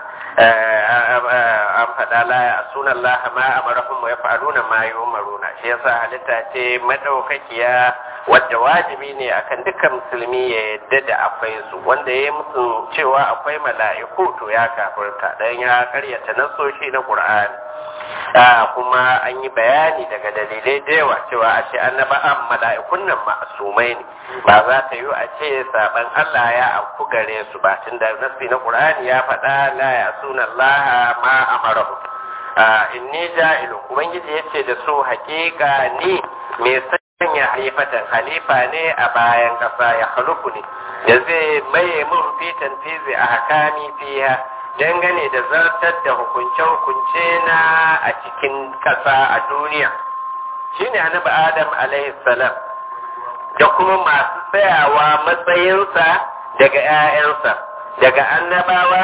an faɗa la ya sunan Allah ma amarahum wa yaf'aluna ma yumaruna shi yasa halitta ce madaukakiya wadda wajibi ne akan dukkan musulmi ya yadda da akwai su wanda ya musu cewa akwai mala'iku to ya kafirta dan ya karyata nasoshi na Qur'ani kuma an yi bayani daga dalilai da yawa cewa a ce annaba'an mala'ikun nan ma'asumai ne ba za ta yi a ce saban Allah ya afku gare su ba tun da nasi na Qur'ani ya faɗa la ya suna Allah ma amarahu inni ja'ilu ubangiji yace da su hakika ni mai sanya halifatan halifa ne a bayan kasa ya halufu ne da zai maye mun fitan fizi a hakami fiya dangane da zartar da hukunce-hukunce na a cikin ƙasa a duniya shi ne annabi adam salam da kuma masu tsayawa matsayinsa daga 'ya'yansa daga annabawa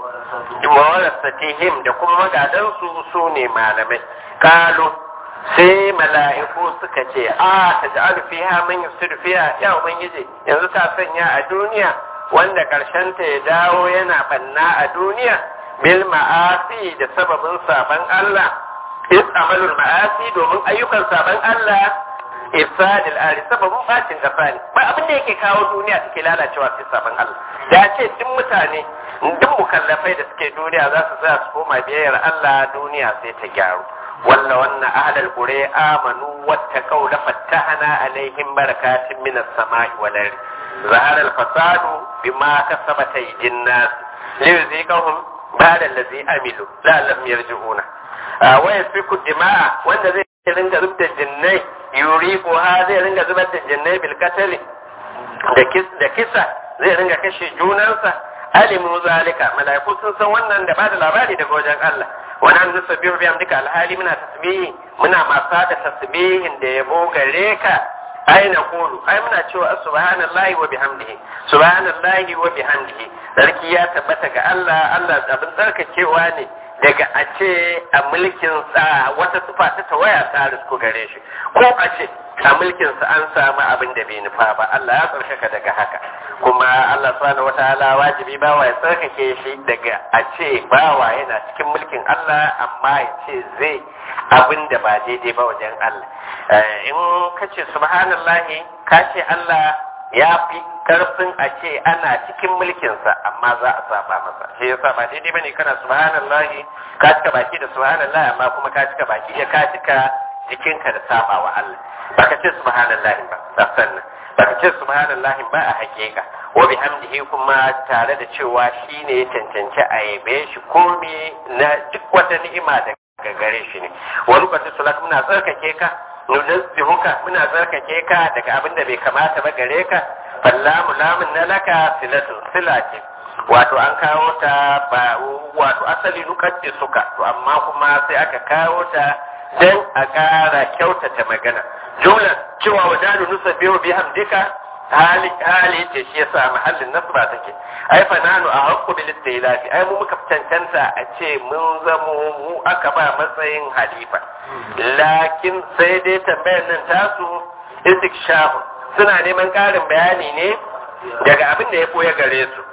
warasatihim da kuma magadansu su ne malamai kalu sai mala'iku suka ce a ta ji alfiha man yusiru fiha ya ubangiji yanzu ta sanya a duniya wanda ta ya dawo yana banna a duniya bil ma'asi da sababin saban Allah is amalul ma'asi domin ayyukan saban Allah ifsadil ari sababin bacin kasa ne ba abin da yake kawo duniya take lalacewa sai saban Allah da ce duk mutane duk mukallafai da suke duniya za su tsaya su koma biyayyar Allah duniya sai ta gyaru walla wannan ahlal qura amanu wattaqaw la fattahna alaihim barakatin minas sama'i wal ardi ظهر الفساد بما كسبت أيدي الناس ليذيقهم بعد الذي عملوا لعلهم يرجعون ويسفك الدماء wanda zai ringa zub da jinnai yuriku ha zai ringa zubar da jinnai bil katali da kisa zai ringa kashe junansa alimu zalika malaiku sun san wannan da bada labari daga wajen Allah wani an zusa biyu biyan duka alhali muna tasbihi muna masa da tasbihin da yabo gare ka ai na kulu ai muna cewa subhanallahi wa bihamdihi subhanallahi wa bihamdihi sarki ya tabbata ga Allah Allah abin tsarkakewa ne daga a ce a mulkin sa wata tufa ta tawaya ta risku gare shi ko a ce a mulkin sa an samu abin da bai nufa ba Allah ya tsarkaka daga haka kuma Allah subhanahu wataala wajibi bawa ya tsarkake shi daga a ce bawa yana cikin mulkin Allah amma ya ce zai abin da ba daidai ba wajen Allah in ka ce subhanallahi ka ce Allah ya fi karfin a ce ana cikin mulkinsa amma za a saba masa shi yasa ba daidai bane kana subhanallahi ka cika baki da subhanallahi amma kuma ka cika baki ya ka cika jikinka da saba wa Allah baka ce subhanallahi ba sannan baka ce subhanallahi ba a hakika wa bihamdihi kuma tare da cewa shine ya cancanci a yabe shi komai na duk wata ni'ima da ga gare shi ne wani kwatu sulat muna tsarkake ka nunazzihuka muna tsarkake ka daga abin da bai kamata ba gare ka fallamu lamun na laka silatu sila ce wato an kawo ta ba wato asali nukaddi suka to amma kuma sai aka kawo ta dan a ƙara kyautata magana jumla cewa wajadu nusabbihu bihamdika hali hali ce shi yasa mahallin nasba take ai fa nanu a hakku bil istilafi ai mu muka cancanta a ce mun zamo mu aka ba matsayin halifa lakin sai dai tambayar nan tasu istikshafu suna neman karin bayani ne daga abin da ya koya gare su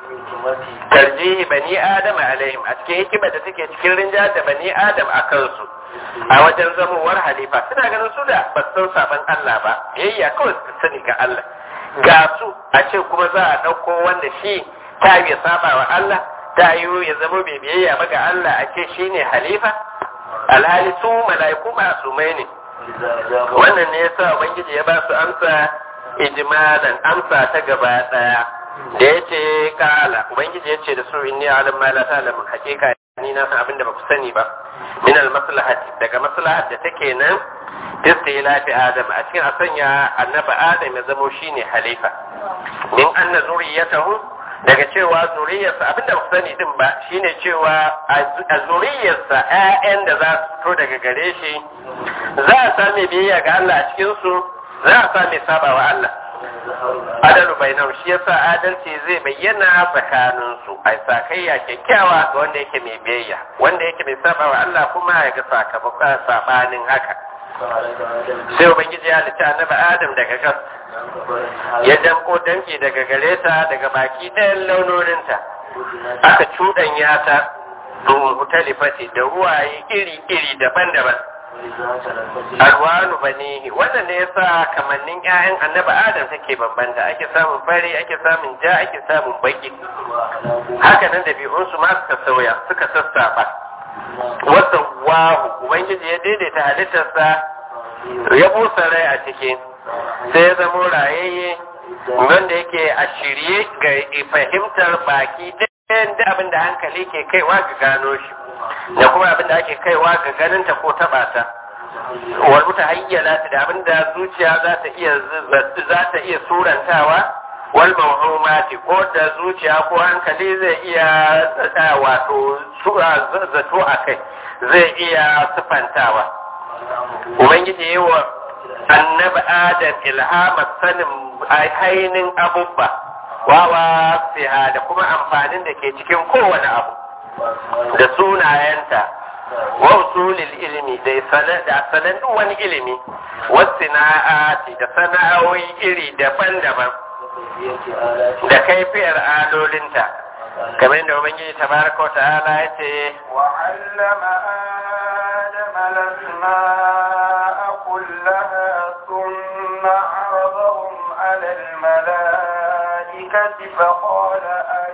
tarjihi bani adam alaihim a cikin hikima da take cikin rinja da bani adam a kansu a wajen zamowar halifa suna ganin su da ba san saban Allah ba biyayya kawai su sani ga Allah ga su a ce kuma za a ɗauko wanda shi ta yi saba wa Allah ta yi ya zama mai biyayya ba ga Allah a ce shi ne halifa alhali su mala'iku masumai ne wannan ne yasa ubangiji ya ba su amsa ijmalan amsa ta gaba daya da yace kala ubangiji yace da su inni alim ma la ta'lamun hakika ni na san abin da ba ku sani ba min al maslahati daga maslahat da take nan istilafi adam a cikin a sanya annabi adam ya zamo shine halifa min anna zuriyatahu daga cewa zuriyarsa abin da ba ku sani din ba shine cewa a zuriyarsa ƴaƴan da za su fito daga gare shi za a sami biyayya ga Allah a cikin su za a sami saba wa Allah adalu bainahum shi yasa adalci zai bayyana tsakanin su ai sakayya kyakkyawa ga wanda yake mai biyayya wanda yake mai saba wa Allah kuma ya ga sakamakon sabanin haka sai ubangiji ya halitta annabi adam daga gas ya damko danki daga gare ta daga baki ɗayan launoninta aka cuɗanya ta mutalifati da ruwaye iri-iri daban-daban alwanu banihi wannan ne yasa kamannin ƴaƴan annabi adam take bambanta ake samun fari ake samun ja ake samun baki haka nan da su ma suka sauya suka sassafa wasa wahu ubangiji ya daidaita halittarsa ya busa rai a ciki sai ya zamo rayayye wanda yake a shirye ga fahimtar baki ɗayan da abin da hankali ke kaiwa ga gano shi da kuma abin da ake kaiwa ga ganinta ko taɓa ta wal mutahayyala da abin da zuciya za ta iya za ta iya surantawa wal mawhumati ko da zuciya ko hankali zai iya wato zato a kai zai iya sufantawa ubangiji yi wa annabi adam ilhamar sanin hainin abubba wawa fiha da kuma amfanin da ke cikin kowane abu da sunayenta wa usulil ilimi da sanan wani ilimi wasu na'ati da sana'o'i iri daban-daban da kaifiyar alolinta kamar yadda ubangiji tabaraka ta'ala ya ce
وعلم آدم الأسماء كلها ثم عرضهم على الملائكة فقال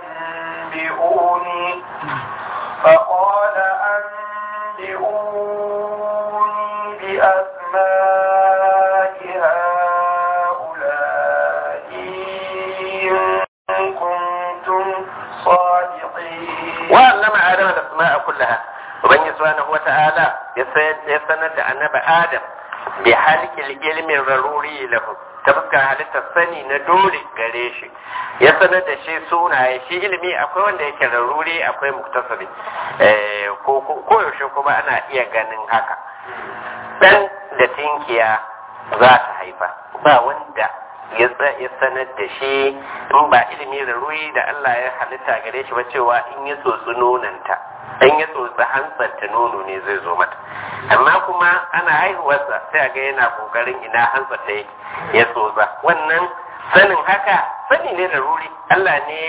أنبئوني فقال أنبئوني بأسماء هؤلاء إن كنتم صادقين
وعلم آدم الأسماء كلها وبني سبحانه وتعالى يسند أنب آدم بحالك العلم الضروري له tabbata halittar sani na dole gare shi ya sanar da shi sunaye shi ilimi akwai wanda yake raruri akwai muktasari ko yaushe kuma ana iya ganin haka dan da tinkiya za ta haifa ba wanda ya sanar da shi in ba ilimi raruri da Allah ya halitta gare shi ba cewa in ya tsotsi nonanta in ya tsotsi hantsarta nono ne zai zo mata amma kuma ana haihuwarsa sai ga yana kokarin ina hantsarta yake ya tsotsa wannan sanin haka sani ne da ruri Allah ne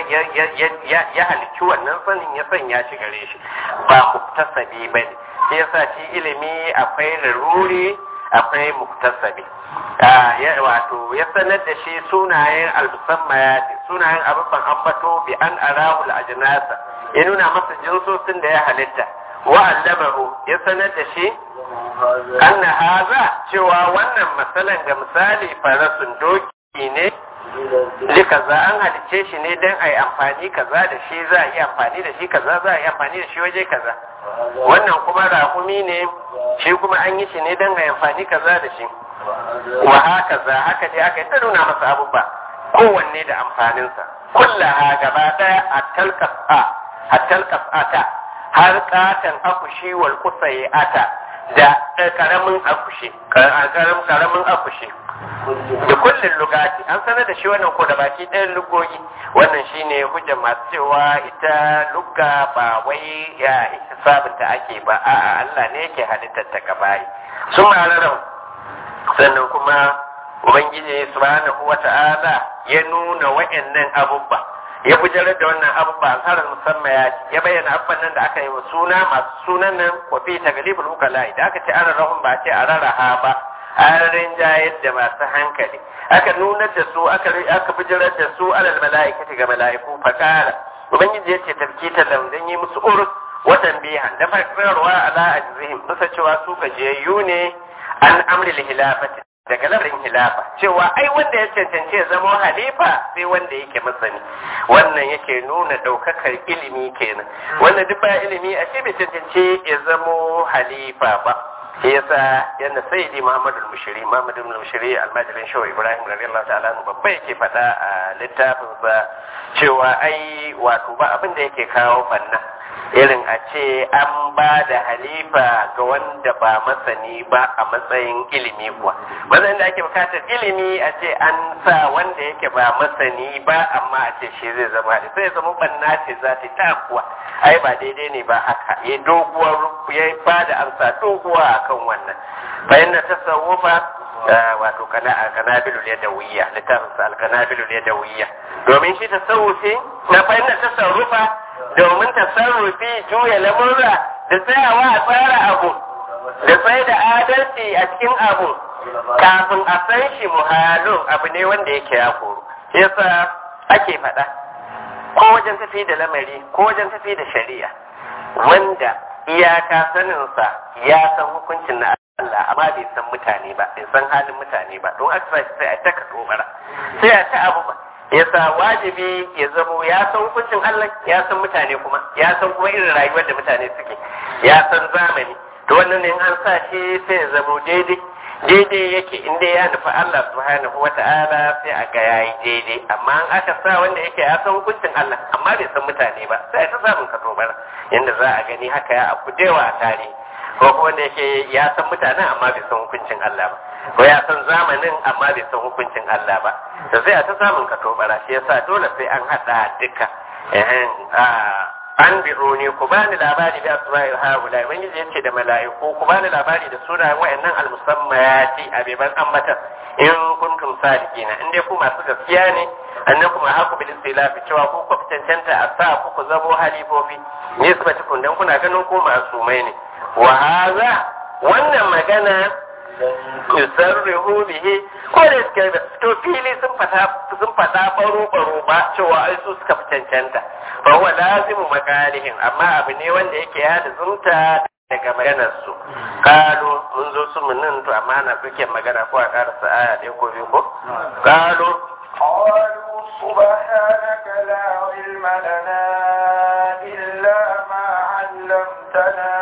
ya halicci wannan sanin ya sanya shi gare shi ba muktasabi ba ne shi yasa shi ilimi akwai ruri akwai muktasabi wato ya sanar da shi sunayen almusammayat sunayen abubuwan ambato bi an arahul ajnasa ya nuna masa jinsosin da ya halitta wa allamahu ya sanar da shi anna haza cewa wannan matsalan ga misali farasun doki ne likaza an halice shi ne don a yi amfani kaza da shi za a yi amfani da shi kaza za a yi amfani da shi waje kaza wannan kuma rakumi ne shi kuma an yi shi ne don a yi amfani kaza da shi wa haka za haka dai aka yi ta nuna masa abubuwa kowanne da amfaninsa kullaha gaba daya a talkasa a talkasata har katan akushi wal kusaye ata da karamin akushi karamin akushi da kullum lugati an sanar da shi wannan ko da baki ɗayan lugogi wannan shine hujjar masu cewa ita lugga ba wai ya sabunta ake ba a'a Allah ne yake halittar ta gabayi sun ma'ararar sannan kuma ubangiji subhanahu wata'ala ya nuna wa'annan abubba ya bujirar da wannan abubuwa alharar musamman ya ya bayyana abubuwan nan da aka yi wa suna masu sunan nan wa fi taglibul ukala da aka ce an rahun ba ce a rarraha ba an rinjayar da masu hankali aka nunar da su aka aka bujirar da su alal mala'ikati ga mala'iku fakara ubangiji ya ce tafkita lam dan yi musu urus watan bihan da fakarwa ala ajzihim bisa cewa su gajiyayyu ne an amril hilafati daga lamarin hilafa cewa ai wanda ya cancanci ya zama halifa sai wanda yake masani wannan yake nuna ɗaukakar ilimi kenan wanda duk ba ilimi a ce bai cancanci ya zama halifa ba shi yasa yadda sayyidi muhammadu al-mushiri muhammadu al-mushiri almajirin shawa ibrahim radiyallahu ta'ala anhu babba yake faɗa a littafinsa cewa ai wato ba abin da yake kawo banna irin a ce an ba da halifa ga wanda ba masani ba a matsayin ilimi kuwa matsayin da ake bukatar ilimi a ce an sa wanda yake ba masani ba amma a ce shi zai zama da sai zama banna ce za ta ta kuwa ai ba daidai ne ba haka ya doguwar ya ba da amsa doguwa akan wannan bayan na tasawufa wato kanabilul yadawiyya littafin sa alkanabilul yadawiyya domin shi tasawufi na fahimtar tasarrufa domin tasarrufi juya lamurra da tsayawa a tsara abu da tsaye da adalci a cikin abu kafin a san shi muhalun abu ne wanda yake ya koro yasa ake faɗa ko wajen tafi da lamari ko wajen tafi da shari'a wanda iyaka saninsa ya san hukuncin na Allah amma bai san mutane ba bai san halin mutane ba don aka sai sai a taka tobara sai a ta abu ba yasa wajibi ya zamo ya san hukuncin Allah ya san mutane kuma ya san kuma irin rayuwar da mutane suke ya san zamani to wannan ne an sa shi sai ya zamo daidai daidai yake inda ya nufi Allah subhanahu wa ta'ala sai a ga yayi daidai amma an aka sa wanda yake ya san hukuncin Allah amma bai san mutane ba sai ta samun ka tobara yanda za a gani haka ya abu dewa a tarihi ko kuma wanda yake ya san mutanen amma bai san hukuncin Allah ba ko ya san zamanin amma bai san hukuncin Allah ba da sai a ta samun ka tobara shi yasa dole sai an hada duka ehem an biro ne ku bani labari da asma'il haula ubangiji yace da mala'iku ku bani labari da sunayen wayannan almusammayati abiban ammatan in kuntum sadiqina in dai ku masu gaskiya ne annakum haku bil istilafi cewa ku ku cancanta a sa ku ku zamo halifofi nisbatukum dan kuna ganin ku masumai ne wa haza wannan magana yusarrihu bihi ko da suka to fili sun fata sun fada baro baro ba cewa ai su suka fi cancanta fa huwa lazimu makalihim amma abu ne wanda yake ya zumta daga maganar su kalu mun zo su mun nan to amma na suke magana ko a karasa aya ɗaya ko biyu ko kalu
قالوا سبحانك لا علم لنا إلا ما علمتنا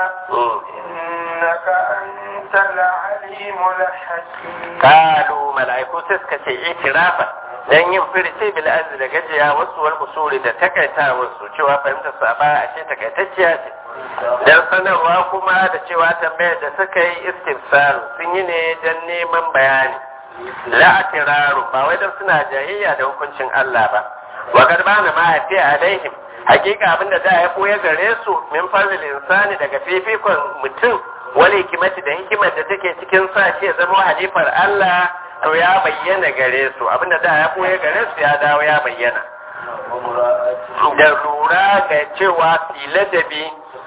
إنك أنت العليم الحكيم
kalu mala'iku sai suka ce itirafa dan yin firce bil azli da gajiya wasu wal usuli da takaita wasu cewa fahimtar sa ba a ce takaitacciya ce dan sanarwa kuma da cewa tambayar da suka yi istifsar sun yi ne dan neman bayani la atiraru ba wai dan suna jayayya da hukuncin Allah ba wa garbana ma yafi alaihim hakika abinda da ya koya gare su min fazil insani daga fifikon mutum wani hikimati da hikimar da take cikin sa shi ya zama halifar Allah to ya bayyana gare su abinda da ya koya gare su ya dawo ya bayyana da lura ga cewa filadabi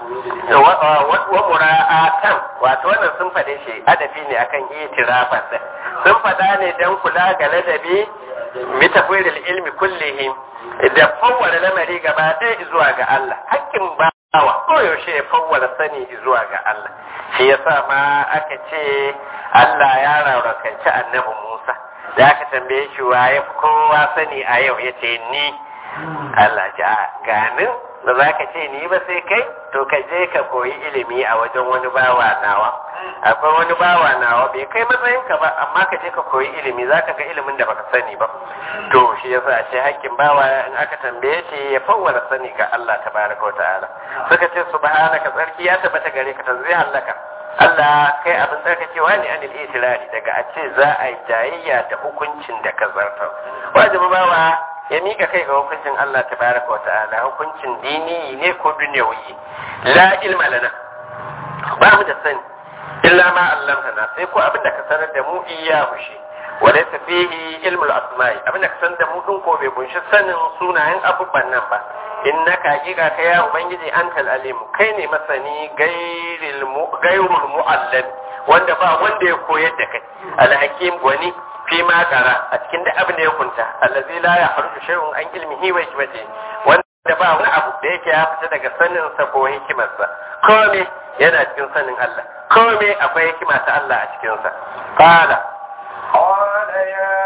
wa mura'atan wato wannan sun faɗe shi adafi ne akan itirafan da sun faɗa ne don kula ga ladabi mitafiril ilmi kullihim da fawwala lamari gaba ɗaya zuwa ga Allah hakkin bawa koyaushe ya fawwala sani zuwa ga Allah shi yasa ma aka ce Allah ya rarrakanci annabi Musa da aka tambaye shi waye kowa sani a yau ya ce ni Allah ce a ganin da za ka ce ni ba sai kai to ka je ka koyi ilimi a wajen wani bawa nawa akwai wani bawa nawa bai kai matsayinka ba amma ka je ka koyi ilimi za ka ga ilimin da baka sani ba to shi yasa ce hakkin bawa in aka tambaye shi ya fawwala sani ga Allah tabaraka wa ta'ala suka ce subhanaka tsarki ya tabbata gare ka tanzih halaka Allah kai abin tsarkakewa ne anil itirari daga a ce za a yi jayayya da hukuncin da ka zartar wajibi bawa ya mika kai ga hukuncin Allah tabaraka wa ta'ala hukuncin dini ne ko dunyawi la ilma lana ba mu da sani illa ma allamtana sai ko abin da ka sanar da mu iya mushi walaysa fihi ilmul asma'i abinda ka san da mu din ko bai kunshi sanin sunayen abubuwan nan ba innaka hakika kai ya ubangiji antal alim kai ne masani gairil mu gairul muallim wanda ba wanda ya koyar da kai alhakim wani fi ma kara a cikin duk abin da ya kunta allazi la yahruju shay'un an ilmihi wa hikmati wanda ba wani abu da yake ya fita daga sanin sa ko hikimarsa kome yana cikin sanin Allah kome akwai hikima ta Allah a cikin sa qala
قال يا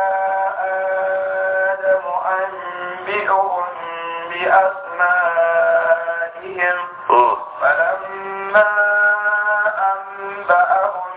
آدم أنبئهم بأسمائهم فلما أنبأهم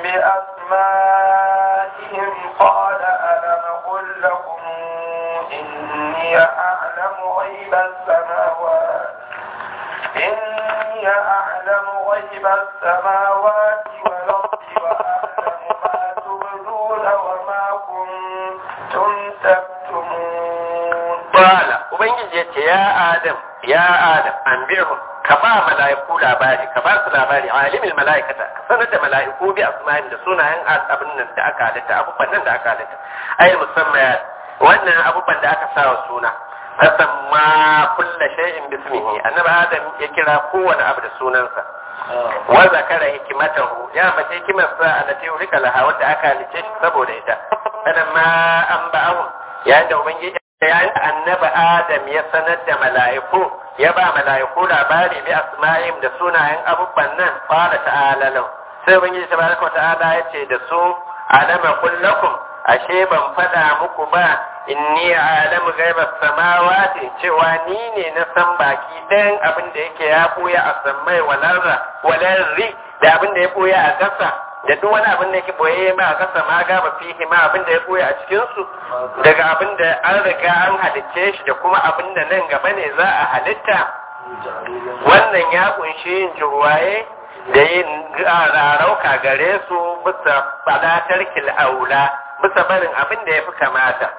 بأسمائهم قال ألم أقل لكم إني أعلم غيب السماوات إني أعلم غيب السماوات والأرض وأعلم ما تبدون وما كنتم تكتمون
qala ubangiji ya ce ya adam ya adam anbihum ka ba mala'iku labari ka ba su labari alimul mala'ikata ka sanar da mala'iku bi asma'in da sunayen abin nan da aka halitta abubuwan nan da aka halitta ai musamman wannan abubuwan da aka sa wa suna fasamma kulla shay'in bismihi annabi adam ya kira kowane abu da sunansa wa zakara hikimatahu ya mace hikimarsa allati urika laha wadda aka halice shi saboda ita ma an ba'ahu yayin da ubangiji yayin da annabi adam ya sanar da mala'iku ya ba mala'iku labari bi asma'im da sunayen abubuwan nan qala ta'ala lahu sai ubangiji tabaraka wa ta'ala ya ce da su alama kullakum ashe ban fada muku ba inni alamu ghaibas samawati cewa ni ne na san baki ɗayan abin da yake ya buya a sammai walarra walarri da abin da ya buya a ƙasa da duk wani abin da yake boye ma a ƙasa ma gaba fihi ma abin da ya boye a cikin su daga abin da an riga an halicce shi da kuma abin da nan gaba ne za a halitta wannan ya kunshi yin jirwaye da yin rarauka gare su bisa fadatar kil'aula bisa barin abin da ya fi kamata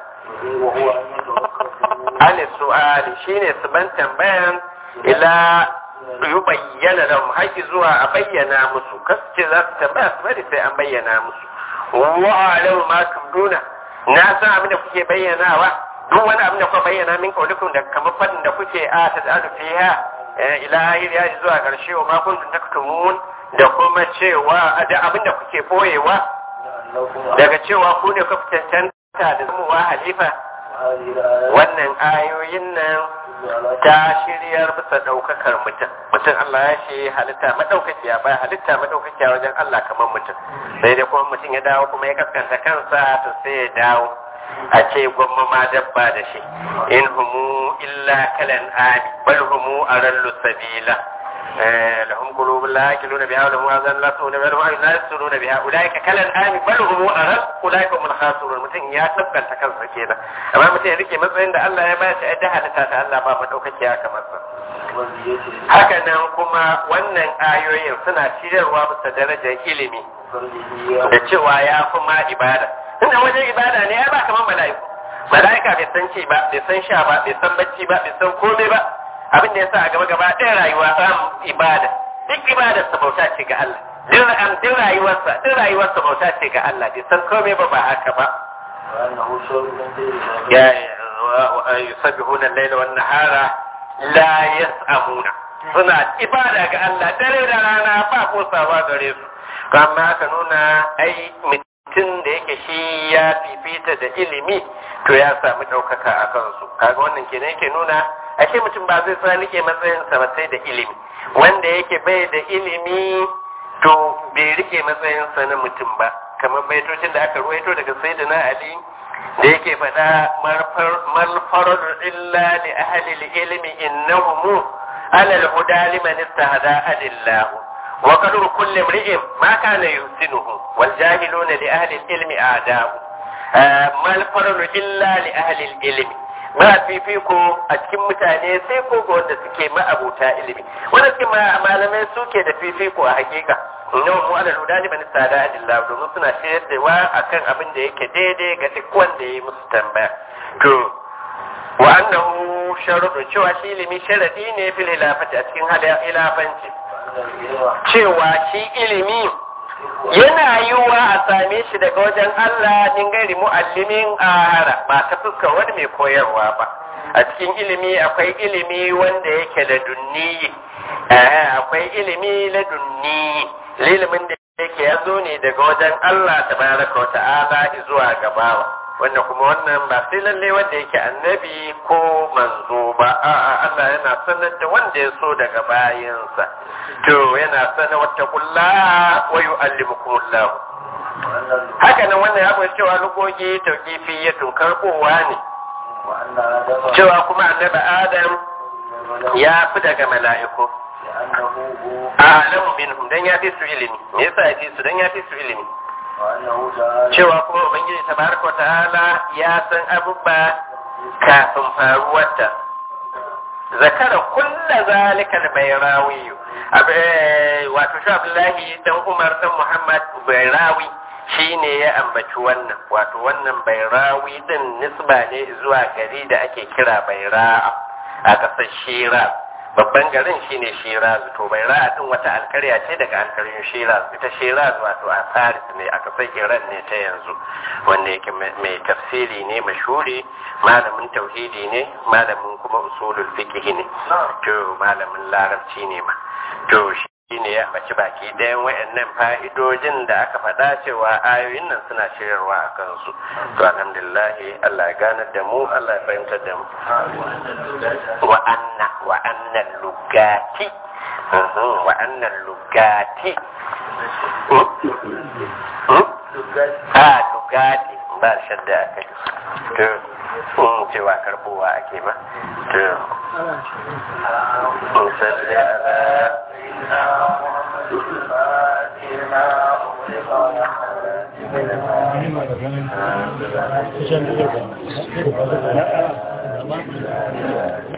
ali su'ali shine su ban tambayan ila yi bayyana da haƙi zuwa a bayyana musu kasance za su tambaya su bari sai an bayyana musu wa alau ma tubduna na san abin da kuke bayyanawa duk wani abin da kuka bayyana min kaulikun da kamar fadin da kuke a ta da fiha ila ahir ya zuwa karshe wa ma kuntum taktumun da kuma cewa da abin da kuke boyewa daga cewa ku ne kuka cancanta da zamuwa halifa wannan ayoyin nan ta shiryar bisa ɗaukakar mutum mutum Allah ya ce halitta madaukakiya ba halitta madaukakiya wajen Allah kamar mutum sai dai kuma mutum ya dawo kuma ya kaskanta kansa to sai ya dawo a ce gwamma ma dabba da shi in humu illa kalan ami bal humu arallu sabila lahum qulubun la yaqiluna biha wa lahum azan la yasma'una biha wa lahum la yasma'una biha ulaika kalan ami bal humu aral ulaika hum khasirun mutum ya tabbata kansa kenan amma mutum ya rike matsayin da Allah ya ba shi da halitta ta Allah ba madaukakiya kamar sa haka nan kuma wannan ayoyin suna shirarwa bisa darajar ilimi da cewa ya fi ma ibada tunda wajen ibada ne ya ba kamar mala'iku mala'ika bai san ci ba bai san sha ba bai san bacci ba bai san komai ba abin da ya sa a gaba gaba ɗaya rayuwa samun ibada duk ibadar sa bauta ce ga Allah duk am duk rayuwarsa duk rayuwarsa bauta ce ga Allah bai san komai ba ba haka ba ya yusabbihuna al-layla wan nahara la yas'amuna suna ibada ga Allah dare da rana ba kosawa gare su amma ka nuna ai mutum da yake shi ya fifita da ilimi to ya samu ɗaukaka a kansu kaga wannan kenan yake nuna ashe mutum ba zai sa rike matsayinsa ba sai da ilimi wanda yake bai da ilimi to bai rike matsayinsa na mutum ba kamar baitocin da aka ruwaito daga sayyidina ali da yake faɗa malfarar illa li ahli ilmi innahum ala al-huda liman istahada adillahu wa qadru kulli imri'in ma kana yusinuhu wal jahiluna li ahli al-ilmi a'da'u malfarar illa li ahli al-ilmi ba fifiko a cikin mutane sai ko ga wanda suke ma'abuta ilimi wanda suke malamai suke da fifiko a hakika inna mu ala ludani bani sada adillah domin suna shayar da wa akan abin da yake daidai ga duk wanda ya yi musu tambaya to wa annahu sharuɗu cewa shi ilimi sharadi ne fil hilafati a cikin hilafanci cewa shi ilimi yana yiwuwa a same shi daga wajen Allah min gairi mu'allimin ahara ba ta fuskar wani mai koyarwa ba a cikin ilimi akwai ilimi wanda yake da dunniyi akwai ilimi na dunniyi ilimin da yake ya zo ne daga wajen Allah tabaraka wa ta'ala zuwa gabawa wanda kuma wannan ba sai lalle wanda yake annabi ko manzo ba a'a Allah yana sanar da wanda ya so daga bayansa to yana sanar wata kulla wa yu'allimukumullah haka nan wannan ya bai cewa lugogi tauqifiyatun karbowa ne cewa kuma annabi Adam ya fi daga mala'iku a'lamu minhum dan ya fi su ilimi me yasa ya fi su dan ya fi su ilimi cewa kuma ubangiji tabaraka wa ta'ala ya san abubuwa kafin faruwarta zakara kulla zalika al-bayrawi wato shi Abdullahi dan Umar dan Muhammad bayrawi shine ya ambaci wannan wato wannan bayrawi din nisba ne zuwa gari da ake kira bayra'a a ƙasar Shiraz babban garin shine Shiraz to bayra'a din wata alkarya ce daga alkaryun Shiraz ita Shiraz wato a Paris ne a ƙasar Iran ne ta yanzu wanda yake mai tafsiri ne mashuri malamin tauhidi ne malamin kuma usulul fiqh ne to malamin larabci ne ma to shi ne ya ambaci baki ɗayan wayannan fa'idojin da aka faɗa cewa ayoyin nan suna shirarwa a kansu to alhamdulillah Allah ya ganar da mu Allah ya fahimtar da mu wa anna wa anna lugati wa anna lugati a lugati ba shadda akai to in cewa karbowa ake ba to musalli ala
Thank you.